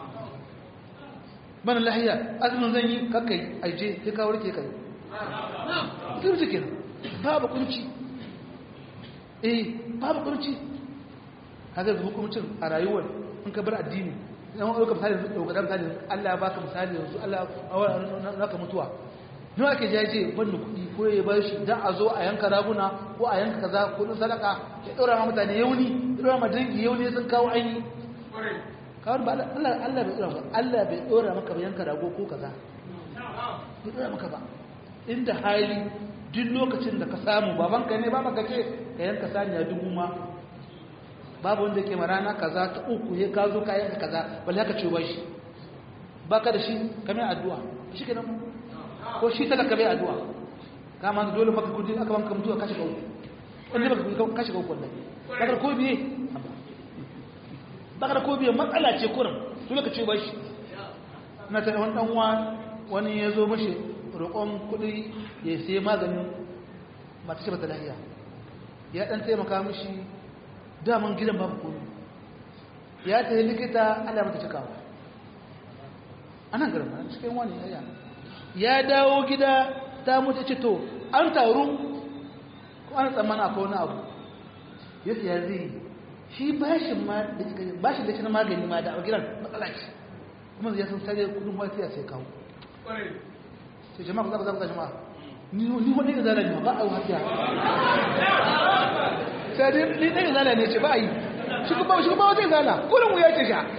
bana lahiya azumin zan yi kakkai aije sai ka warke kai musulunci kenan babu kunci eh babu kunci kaga zuwa hukumcin a rayuwar in ka bar addini idan wani ɗauka misali ɗauka misali Allah ya baka misali yanzu Allah ya naka mutuwa nawa ake jaje banda kuɗi ko ya bar shi dan a zo a yanka raguna ko a yanka kaza ko din sadaka ya ɗora ma mutane yauni ya ɗora ma dangi yauni sun kawo aini kawai ba Allah Allah bai ɗora ba Allah bai ɗora maka ba yanka rago ko kaza bai ɗora maka ba inda hali duk lokacin da ka samu babanka ne ba maka ce ka yanka saniya dubu ma babu wanda ke marana kaza ta uku ya ka zo ka yanka kaza balle haka ce ba shi baka da shi kamar addu'a shi kenan ko shi talaka bai addu'a kama dole baka kudi aka banka mutuwa kashi ga uku wanda baka kudi kashi ga uku wallahi baka ko biye baka ko biye matsala ce kurin dole ka ce ba shi na ta wani dan wani ya zo mashi roƙon kuɗi ya sai maganin mata ce bata lahiya ya dan taimaka mishi daman gidan babu komai ya ta yi likita Allah mata cikawa anan garin ba cikin wani yaya ya dawo gida ta mutu ce to an taru ko an tsammana akwai wani abu ya siya zai shi bashin ma da cika bashin da shi na magani ma da a gidan matsala ce kuma ya san sare kudin wani sai sai kawo sai jama'a ku zaba zaba jama'a ni ni wani da zalani ba a wata sai dai ni dai zalani ne ce ba yi shi kuma shi kuma wata zala kullum ya ce sha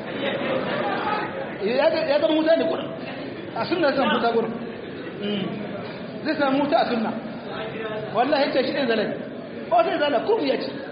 ya zama mutane kullum a sunna zan fita gurin zai samu wuta a sunna wallahi ce shi ɗin zalai ba sai zala kuma ya ce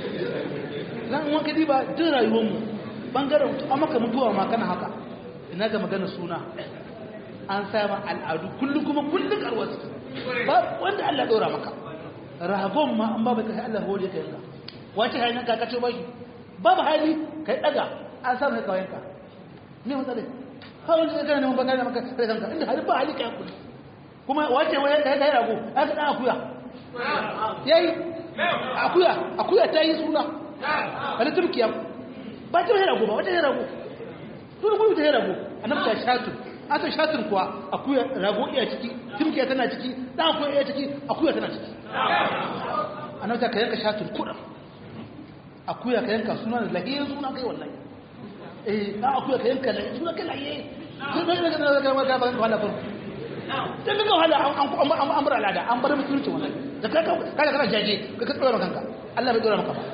zan wanka diba duk rayuwarmu ɓangaren a maka mutuwa ma kana haka ina ga magana suna an sama al'adu kullum kuma kullum karwar ba wanda Allah ɗora maka rahagon ma an babu kai Allah hore ka yanka wace hanyar ka kace ba shi babu hali kai daga an samu kai kawayenka ne matsalai kawai da kana neman bangare maka sai kanka inda hali ba hali kai kudi kuma wace waye da ya rago aka dan akuya yayi akuya akuya ta yi suna wani turkiya ba ta yi rago ba wata yi rago sun kuma ta yi rago annabi ta shatu aka shatun kuwa akuya rago iya ciki turkiya tana ciki dan akuya iya ciki akuya tana ciki annabi ta ka yanka shatun kuɗa akuya ka yanka suna da lahiyin suna kai wallahi eh na akuya ka yanka lahiyin suna kai lahiyin sun zai daga daga daga daga daga wahala farko dan daga wahala an an bar al'ada an bar mutunci wallahi da kai kai kana jaje ka ka tsora kanka Allah bai tsora maka ba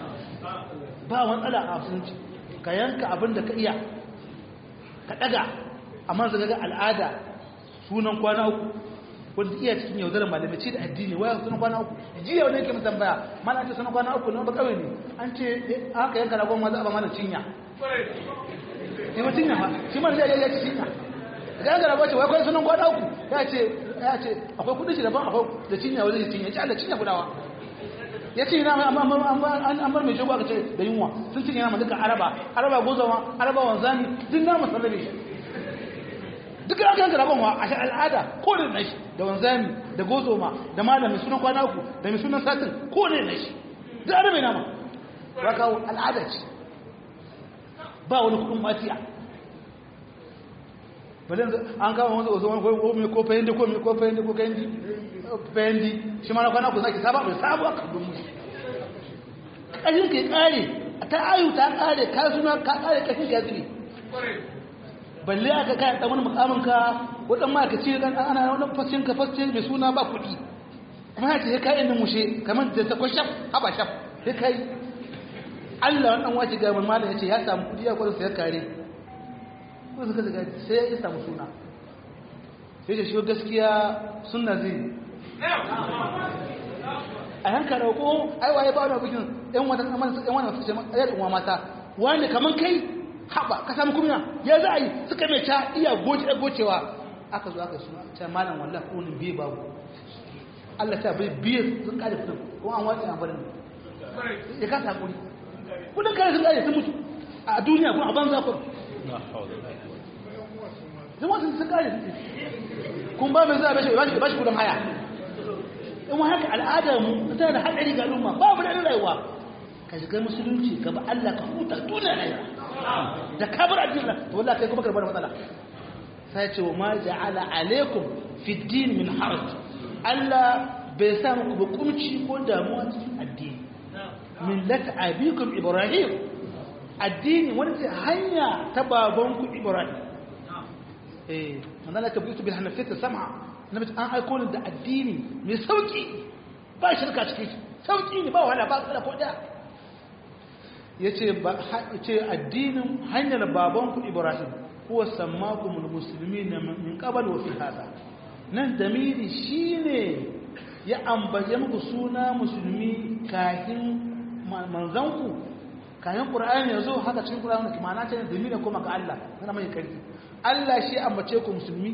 ba wani tsala a mutunci ka yanka abin da ka iya ka daga amma zaga ga al'ada sunan kwana uku wanda iya cikin yaudarar malamai ce da addini waya sunan kwana uku jiya wani yake tambaya mana ce sunan kwana uku na ba kawai ne an ce aka yanka ragon ma za a ba mana cinya ne ba cinya ba shi mana zai ya ci cinya ga yanka ragon ce wai kawai sunan kwana uku ya ce ya ce akwai kudin shi daban akwai da cinya wani cinya ya ce Allah cinya gudawa ya ce na an bar mai shago aka ce da yunwa sun cinye nama duka araba araba gozawa araba wanzami duk nama sarrabe shi duka aka yanka rabon wa a shi al'ada ko da nashi da wanzami da gozoma da malami sunan kwana uku da mai sunan satin ko da nashi duk arabe nama ba kawo al'ada ce ba wani kudin matiya bale an kawo wanda ozo wani ko mai ko fayindi ko mai ko fayindi ko kayindi fayindi shi ma na kwana uku zaki saba mai sabo aka dun mu kashin ke kare ta ayu ta kare ka suna ka kare kashin ke zuri balle aka kai dan wani mukamin ka wadan ma ka ce dan ana wani fashin ka fashin mai suna ba kuɗi kuma ya ce kai inda mushe kamar da ta kwashaf haba shaf sai kai Allah wannan wace ga mun mallam yace ya samu kuɗi ya kwaro sai kare ko suka daga sai ya samu suna sai da shi gaskiya sunna zai a yanka rauko ai waye ba wani bikin yan wata yan wani su ce yan uwa mata wani kaman kai haba ka samu kumiya ya za a yi suka mai ta iya goce gocewa aka zo aka suna ta malam wallahi ko ni biye babu Allah ta bai biye sun kare kudin kuma an watsa an barin ya kasa hakuri kudin kare sun kare sun mutu a duniya kuma a banza kuma zama sun sun kare kun ba mai zai bashi bashi kudin haya in wa haka al'adar mu tana da haɗari ga al'umma babu da rayuwa ka shiga musulunci ka ba Allah ka huta duniya ne da ka bar addinin to wallahi kai kuma karbar matsala sai ce wa ma ja'ala alaikum fi din min haraj Allah bai sa muku ba kumci ko damuwa cikin addini millat abikum ibrahim addini wani ce hanya ta babanku ibrahim eh manzala ta bitu bil hanafiyya sam'a nabi an aiko ni da addini mai sauki ba shirka cikin sauki ne ba wahala ba tsara ko da yace ba yace addinin hanyar babanku ibrahim huwa sammakumul muslimina min qabl wa fi hada nan damiri shine ya ambace muku suna musulmi kahin manzanku kayan ƙura'ani ya zo haka cikin ƙura'ani da kimana ce da mina koma ga Allah na mai karfi Allah shi ambace ku musulmi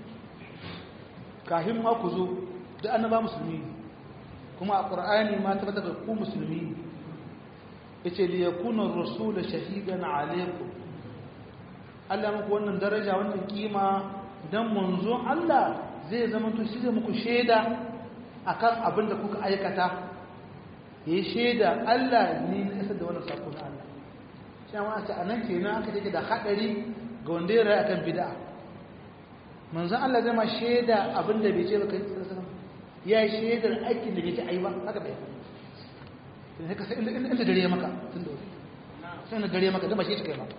kahin ma ku zo da annaba musulmi kuma a ƙura'ani ma ta da ku musulmi ya ce liya kunan rasula shahidan alaikum Allah muku wannan daraja wannan kima don manzo Allah zai zama to shi zai muku shaida akan abin da kuka aikata ya yi shaida Allah ne na isar da wannan sako na Allah shi ma a nan kenan aka take da haɗari ga wanda ya rayu akan bid'a manzon Allah zai ma shaida abin da bai ce ba kai ya yi shaidar aikin da bai ce ai ba haka bai sai ka sai inda dare maka tun da wuri sai inda dare maka da ba shi kai ba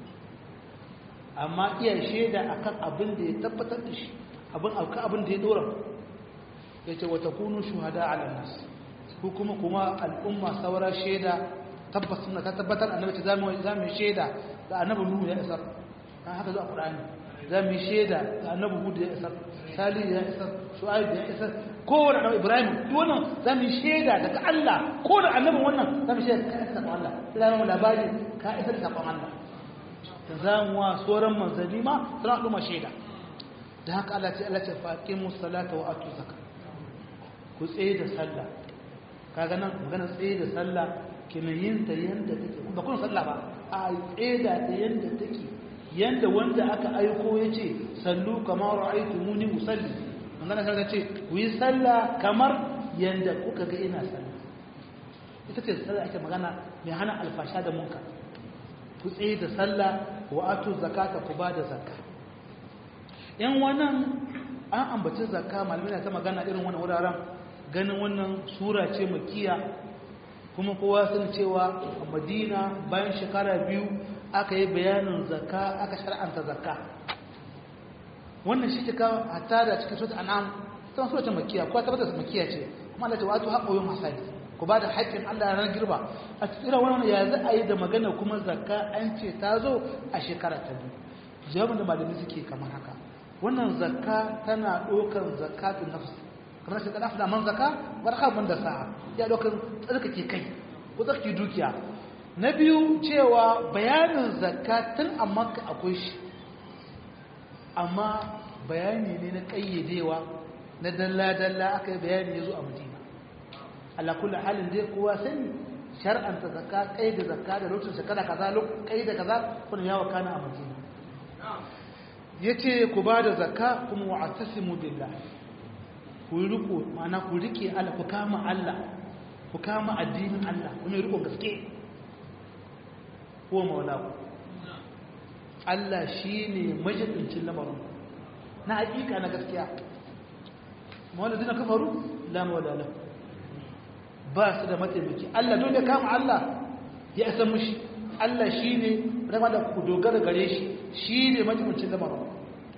amma iya shaida akan abin da ya tabbatar da shi abin akan abin da ya dora yace wa takunu shuhada ala nas ko kuma kuma al'umma saura shaida tabbas suna ta tabbatar annabi ce zamu zamu shaida da annabi nuhu ya isar dan haka zuwa qur'ani zamu shaida da annabi hud ya isar salih ya isar shu'aib ya isar kowane annabi ibrahim duk wannan zamu shaida daga Allah ko da annabin wannan zamu shaida ka isar da Allah sai mu labari ka isar da Allah da zamu wa sauran manzanni ma suna duma shaida da haka Allah ce Allah ce faqimus salata wa atu zakat ku tsaye da sallah kaga nan magana tsaye da sallah kina yin ta yanda take ba kun sallah ba a tsaye da ta yanda take yanda wanda aka aiko yace sallu kamar ra'aytumuni musalli magana kaga ce ku yi sallah kamar yanda kuka ga ina sallah ita ce sallah ake magana mai hana alfasha da munka ku tsaye da sallah wa atu zakata ku ba da zakka yan wannan an ambaci zakka malamai na ta magana irin wannan wuraren ganin wannan sura ce makiya kuma kowa sun cewa a madina bayan shekara biyu aka yi bayanin zakka aka shar'anta zakka wannan shi cika hatta da cikin sura an'am tana sura ce makiya ko tabbatar makiya ce kuma Allah ta wato haƙoyin masali ku ba da haƙƙin Allah ran girba a cikin wannan ya za a yi da magana kuma zakka an ce ta zo a shekara ta biyu jawabin da malamai suke kamar haka wannan zakka tana ɗaukar zakatun nafsi kamar shi kada da man zaka barka ban da sa'a ya ɗaukar tsarkake kai ko tsarkake dukiya na biyu cewa bayanin zakka tun a makka akwai shi amma bayani ne na ƙayyadewa na dalla-dalla aka yi bayani ya zo a madina Allah kula halin dai kowa sani shar'anta zakka kai da zakka da lokacin shekara kaza kai da kaza kuna yawa kana a madina yace ku ba da zakka kuma wa atasimu billah ku riko mana ku rike Allah ku kama Allah ku kama addinin Allah kuma riko gaske ko maula ku Allah shine majidincin lamarin na hakika na gaskiya maula dina kafaru la maula lahu ba su da mataimaki Allah dole kama Allah ya isa mushi Allah shi ne rama da ku dogara gare shi shi ne mataimakin lamarin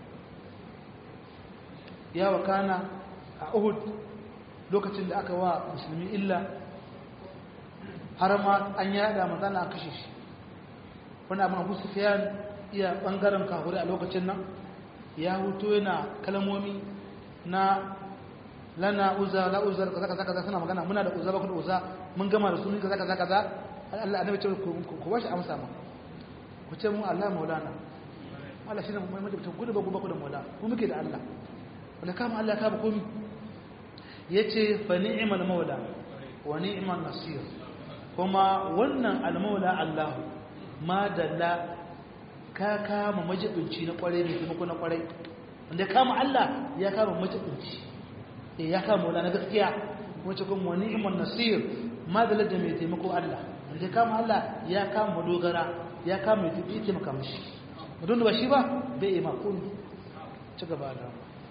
ya wakana a Uhud lokacin da aka wa musulmi illa har ma an yada mazana a kashe shi wani abin abu sufiyan iya bangaren kahuri a lokacin nan ya huto yana kalmomi na lana uza la uza kaza kaza kaza suna magana muna da uza ba ku da uza mun gama da sunan kaza kaza kaza Allah annabi ce ku ku bashi amsa ma ku ce mu Allah maulana Allah shine mu mai mutum gudu ba ku ba ku da maula ku muke da Allah wanda kama Allah ka ba komai yace fa ni'mal maula wa ni'mal nasir kuma wannan almaula Allah ma dalla ka kama majibinci na kwarai ne taimako na kwarai wanda ya kama Allah ya kama majibinci eh ya kama wala na gaskiya wace kuma wani iman nasir ma dalla da mai taimako Allah wanda ya kama Allah ya kama dogara ya kama mai tafi taimaka mishi don ba shi ba bai yi makon ci gaba da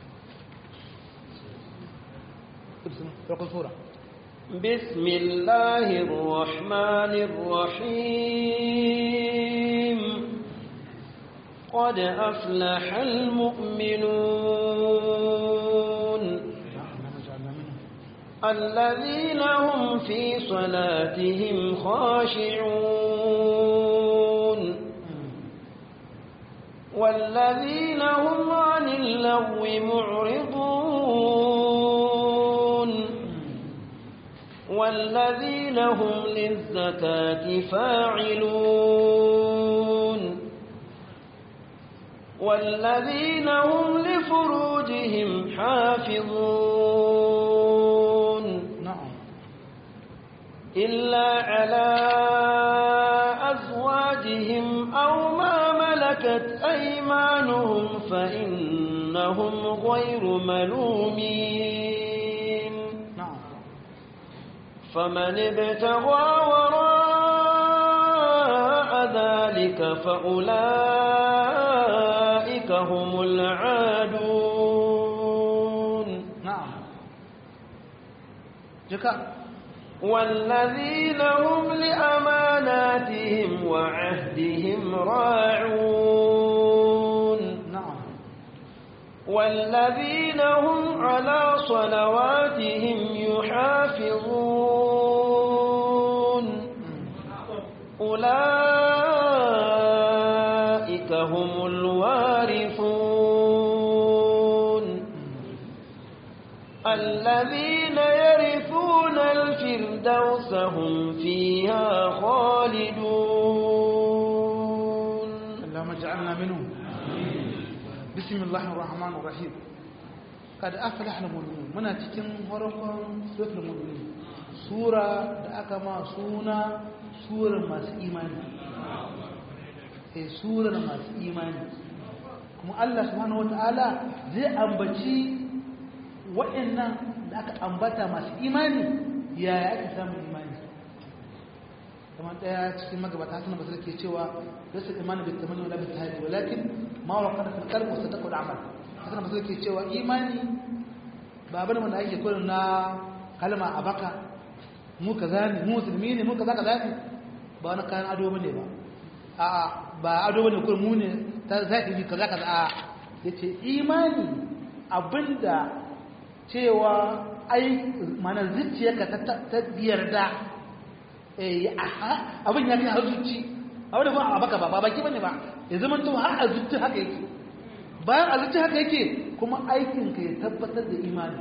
farkon sura بسم الله الرحمن الرحيم قد أفلح المؤمنون الذين هم في صلاتهم خاشعون والذين هم عن اللغو معرضون والذين هم للزكاة فاعلون والذين هم لفروجهم حافظون na'am إلا على أزواجهم أو ما ملكت أيمانهم فإنهم غير ملومين na'am فمن ابتغى وراء ذلك فأولئك هم العادون na'am jika والذين هم لأماناتهم وعهدهم راعون na'am والذين هم على صلواتهم يحافظون أولئك هم الوارثون الذين يرثون الفردوس هم فيها خالدون اللهم اجعلنا منهم بسم الله الرحمن الرحيم قد أفلح المؤمنون muna cikin farkon suratul mu'minin sura da aka ma suna surar masu imani eh surar masu imani kuma Allah subhanahu wataala zai ambaci waɗannan da aka ambata masu imani yaya ake samun imani kamar daya cikin magabata hasan basir ke cewa rasul imani bil tamani wala bil tahdi walakin ma waqara fil qalbi wa sadaqu al amal hasan basir ke cewa imani ba bane wanda ake kullun na kalma a baka mu kaza ne mu musulmi ne mu kaza kaza ne ba wani kayan ado bane ba a'a ba ado bane kullun mu ne ta zahiri kaza kaza a yace imani abinda cewa ai mana zuciyarka ta ta yarda abin ya kai har zuci a wadda ba a baka ba ba baki bane ba ya zama to har a zuci haka yake bayan a zuci haka yake kuma aikinka ya tabbatar da imani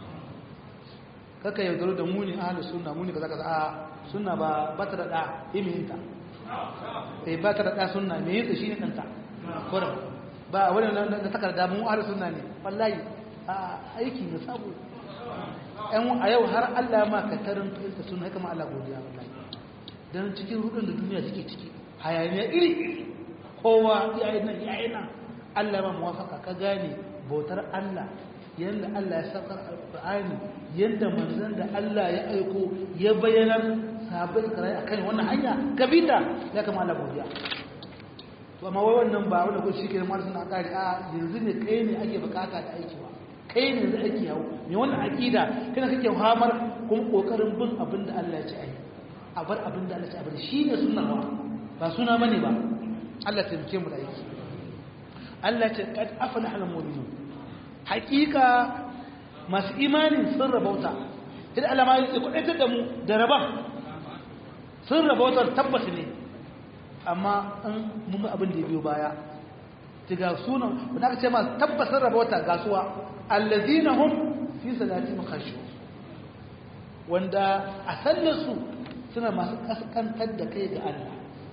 kaka yaudaro da muni ahalus sunna muni kaza kaza a sunna ba ba ta da da imihinta eh ba ta da da sunna me yinsa shine danta kurum ba wani na takarda mu ahalus sunna ne wallahi a aiki ne sabo a yau har Allah ma ka tarin fahimta suna haka ma Allah godiya wallahi don cikin rudin da duniya suke ciki hayaniya iri iri kowa yayin nan yayin nan Allah ma muwafaka ka gane bautar Allah yanda Allah ya saka alqur'ani yanda manzon da Allah ya aiko ya bayyana sahabbai karai akan wannan hanya kabita ya kama Allah godiya to amma wai wannan ba wanda ko shike mar suna kare a yanzu ne kai ne ake bukata da aiki ba kai ne zai ake yawo me wannan aqida kana kake hamar kuma kokarin bin abin da Allah ya ce ai a bar abin da Allah ya ce a bar shine sunna ba ba suna bane ba Allah ta taimake mu da aiki Allah ya ce qad aflaha al-mu'minun haqiqa masu imani sun rabauta idan Allah ma ya kudaitar da mu da raban sun rabauta tabbas ne amma in mun ga abin da ya biyo baya ga sunan wanda aka ce ma tabbatar rabauta gasuwa allazina hum fi salatihim khashu wanda a sallarsu suna masu kaskantar da kai ga Allah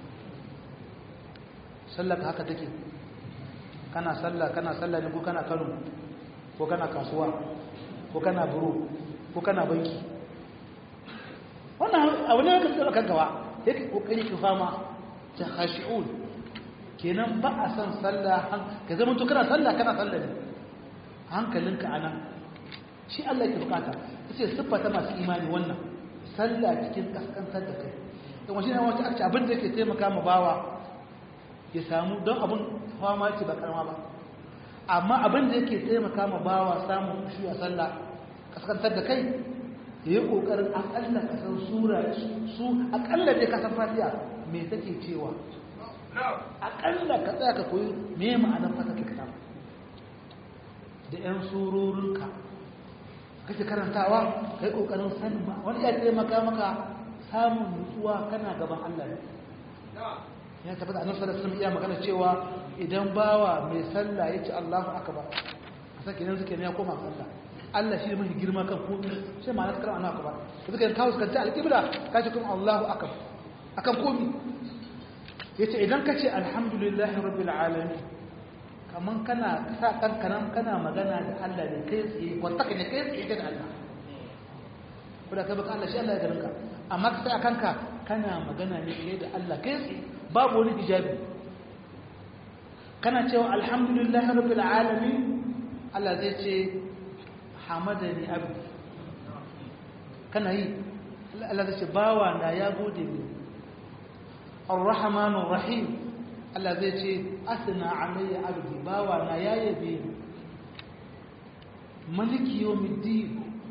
sallar haka take kana sallah kana sallah ne ko kana Kano ko kana kasuwa ko kana buro ko kana banki wannan abu ne ka tsaba kankawa yake kokari ka fama ta khashi'un kenan ba a san sallah ka zama to kana sallah kana sallah ne hankalinka anan shi Allah ke bukata yace siffa ta masu imani wannan sallah cikin kaskantar da kai don shi ne wata akci abin da yake taimaka ma bawa ya samu don abin fama ce ba karama ba amma abin da yake taimaka ma bawa samun shi a sallah kaskantar da kai ya yi kokarin akalla ka san sura su akalla dai ka san fatiha me take cewa akalla ka tsaya ka koyi me ma'anar fatiha ka samu da yan surorinka kake karantawa kai kokarin sanin ba wani ya taimaka maka samun nutsuwa kana gaban Allah ne ya tabbata annabi sallallahu alaihi wasallam iya magana cewa idan bawa mai sallah yace Allahu akbar sake nan suke ne ya koma sallah Allah shi ne mai girma kan komai sai ma naskar Allahu akbar suka kawo suka ta alqibla kace kuma Allahu akbar akan komai yace idan kace alhamdulillahi rabbil alamin kaman kana sa kanka nan kana magana da Allah ne kai tsaye kwanta ne kai tsaye da Allah kuma kai baka Allah shi Allah ya garin ka amma ka sai a kanka kana magana ne kai da Allah kai tsaye babu wani hijabi kana cewa alhamdulillahi rabbil alamin Allah zai ce hamadani abdi kana yi Allah zai ce bawa na ya gode ni arrahmanur rahim Allah zai ce asna alayya abdi bawa na ya yabe ni maliki yawmiddin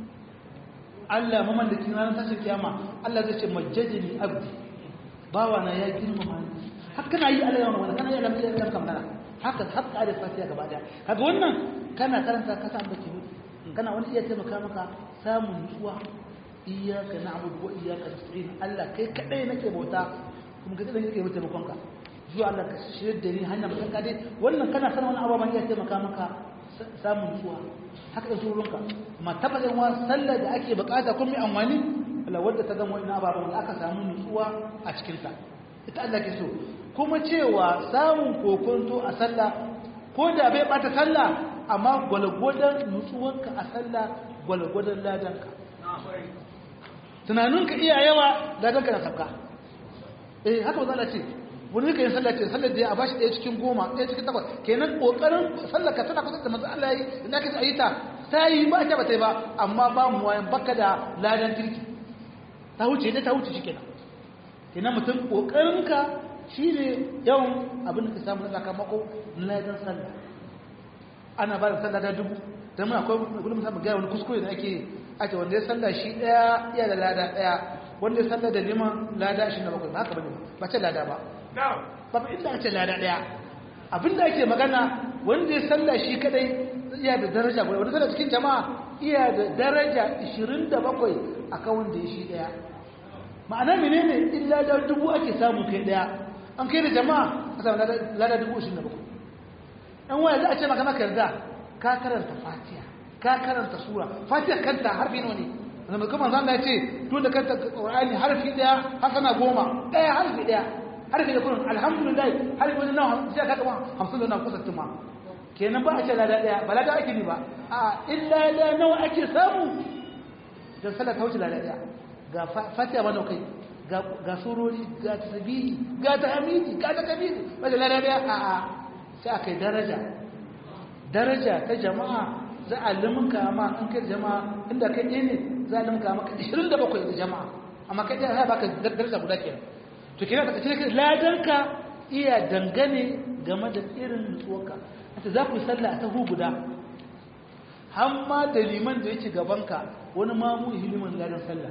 Allah mamallakin ranar tashin kiyama Allah zai ce majjadini abdi bawa na ya girmama ni haka kana yi Allah yawan wannan kana yi Allah ya kanka magana haka haka da fatiha gaba daya kaga wannan kana karanta ka san baki hudu kana wani iya taimaka maka samun nutsuwa iyyaka na'budu wa iyyaka nasta'in Allah kai kadai nake bauta kuma kai kadai nake bauta taimakon ka zuwa Allah ka shirye da ni hanya mutan ka dai wannan kana sanin wani ababan iya taimaka maka samun nutsuwa haka da surunka amma tabbatar wa sallar da ake bukata kun mai amfani Allah wadda ta gama wani ababen da aka samu nutsuwa a cikinta ita Allah ke so kuma cewa samun kokonto a sallah ko da bai bata sallah amma gwalgwadon nutsuwanka a sallah gwalgwadon ladanka tunaninka iya yawa ladanka na sabka eh haka ba za ce wani ka yin sallah ce sallar da ya a bashi ɗaya cikin goma ɗaya cikin takwas kenan ƙoƙarin sallar ka tana kusa da masu Allah yi da ka yi ta ta yi ba ta ba ta yi ba amma ba mu wayan baka da ladan kirki ta wuce ne ta wuce shi kenan kenan mutum ƙoƙarinka shi ne yawan abin da ka samu na sakamako na ladan sallah ana ba da sallah da dubu don muna akwai gudun musamman gaya wani kuskure da ake ake wanda ya sallah shi ɗaya iya da lada ɗaya wanda ya sallah da liman lada shi na bakwai ba haka bane ba ce lada ba ba ba inda ake lada ɗaya abinda ake magana wanda ya sallah shi kadai iya da daraja guda wanda sallah cikin jama'a iya da daraja 27 akan wanda ya shi ɗaya ma'ana menene illa da dubu ake samu kai ɗaya an kai da jama'a a samu lada dubu 27 ɗan waya za a ce maka maka yarda ka karanta fatiha ka karanta sura fatiha kanta harfi nawa ne zama kuma zan ya ce tun da kanta qur'ani harfi daya hasana goma daya harfi daya harfi da kullun alhamdulillah harfi wani nawa sai ka kama 50 da nawa kusa tuma kenan ba a ce lada daya ba lada ake ni ba a illa la nawa ake samu dan sallah ta wuce lada daya ga fatiha ba nawa kai ga ga surori ga tasbihi ga tahmidi ga takbiri ba da lada daya a a sai akai daraja daraja ta jama'a za a liminka ma an kai jama'a inda kai ɗaya ne za a liminka maka 27 da jama'a amma kai ɗaya za baka daraja guda kenan to kira ka cire ladanka iya dangane game da irin nutsuwarka ita za ku yi sallah a tahu guda hamma da liman da yake gabanka wani mamu hilimin ladan sallah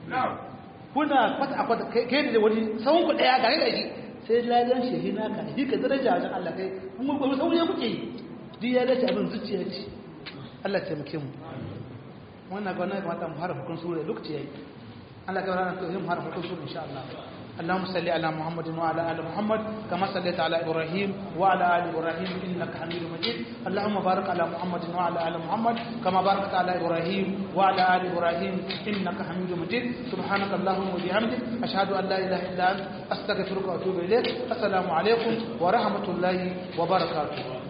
kuna kwata a kwata kai da wani sawun ku ɗaya gare da shi sai ladan shi naka shi ka daraja wajen Allah kai kuma ba sauye muke yi duk ya dace abin zuciya ce Allah taimake mu wannan ga wannan kamata mu harfa kun sura lokaci yayi Allah ga ranar to mu harfa kun sura insha Allah اللهم صل على محمد وعلى ال محمد كما صليت على ابراهيم وعلى ال ابراهيم انك حميد مجيد اللهم بارك على محمد وعلى ال محمد كما باركت على ابراهيم وعلى ال ابراهيم انك حميد مجيد سبحانك اللهم وبحمدك اشهد ان لا اله الا انت استغفرك واتوب اليك السلام عليكم ورحمه الله وبركاته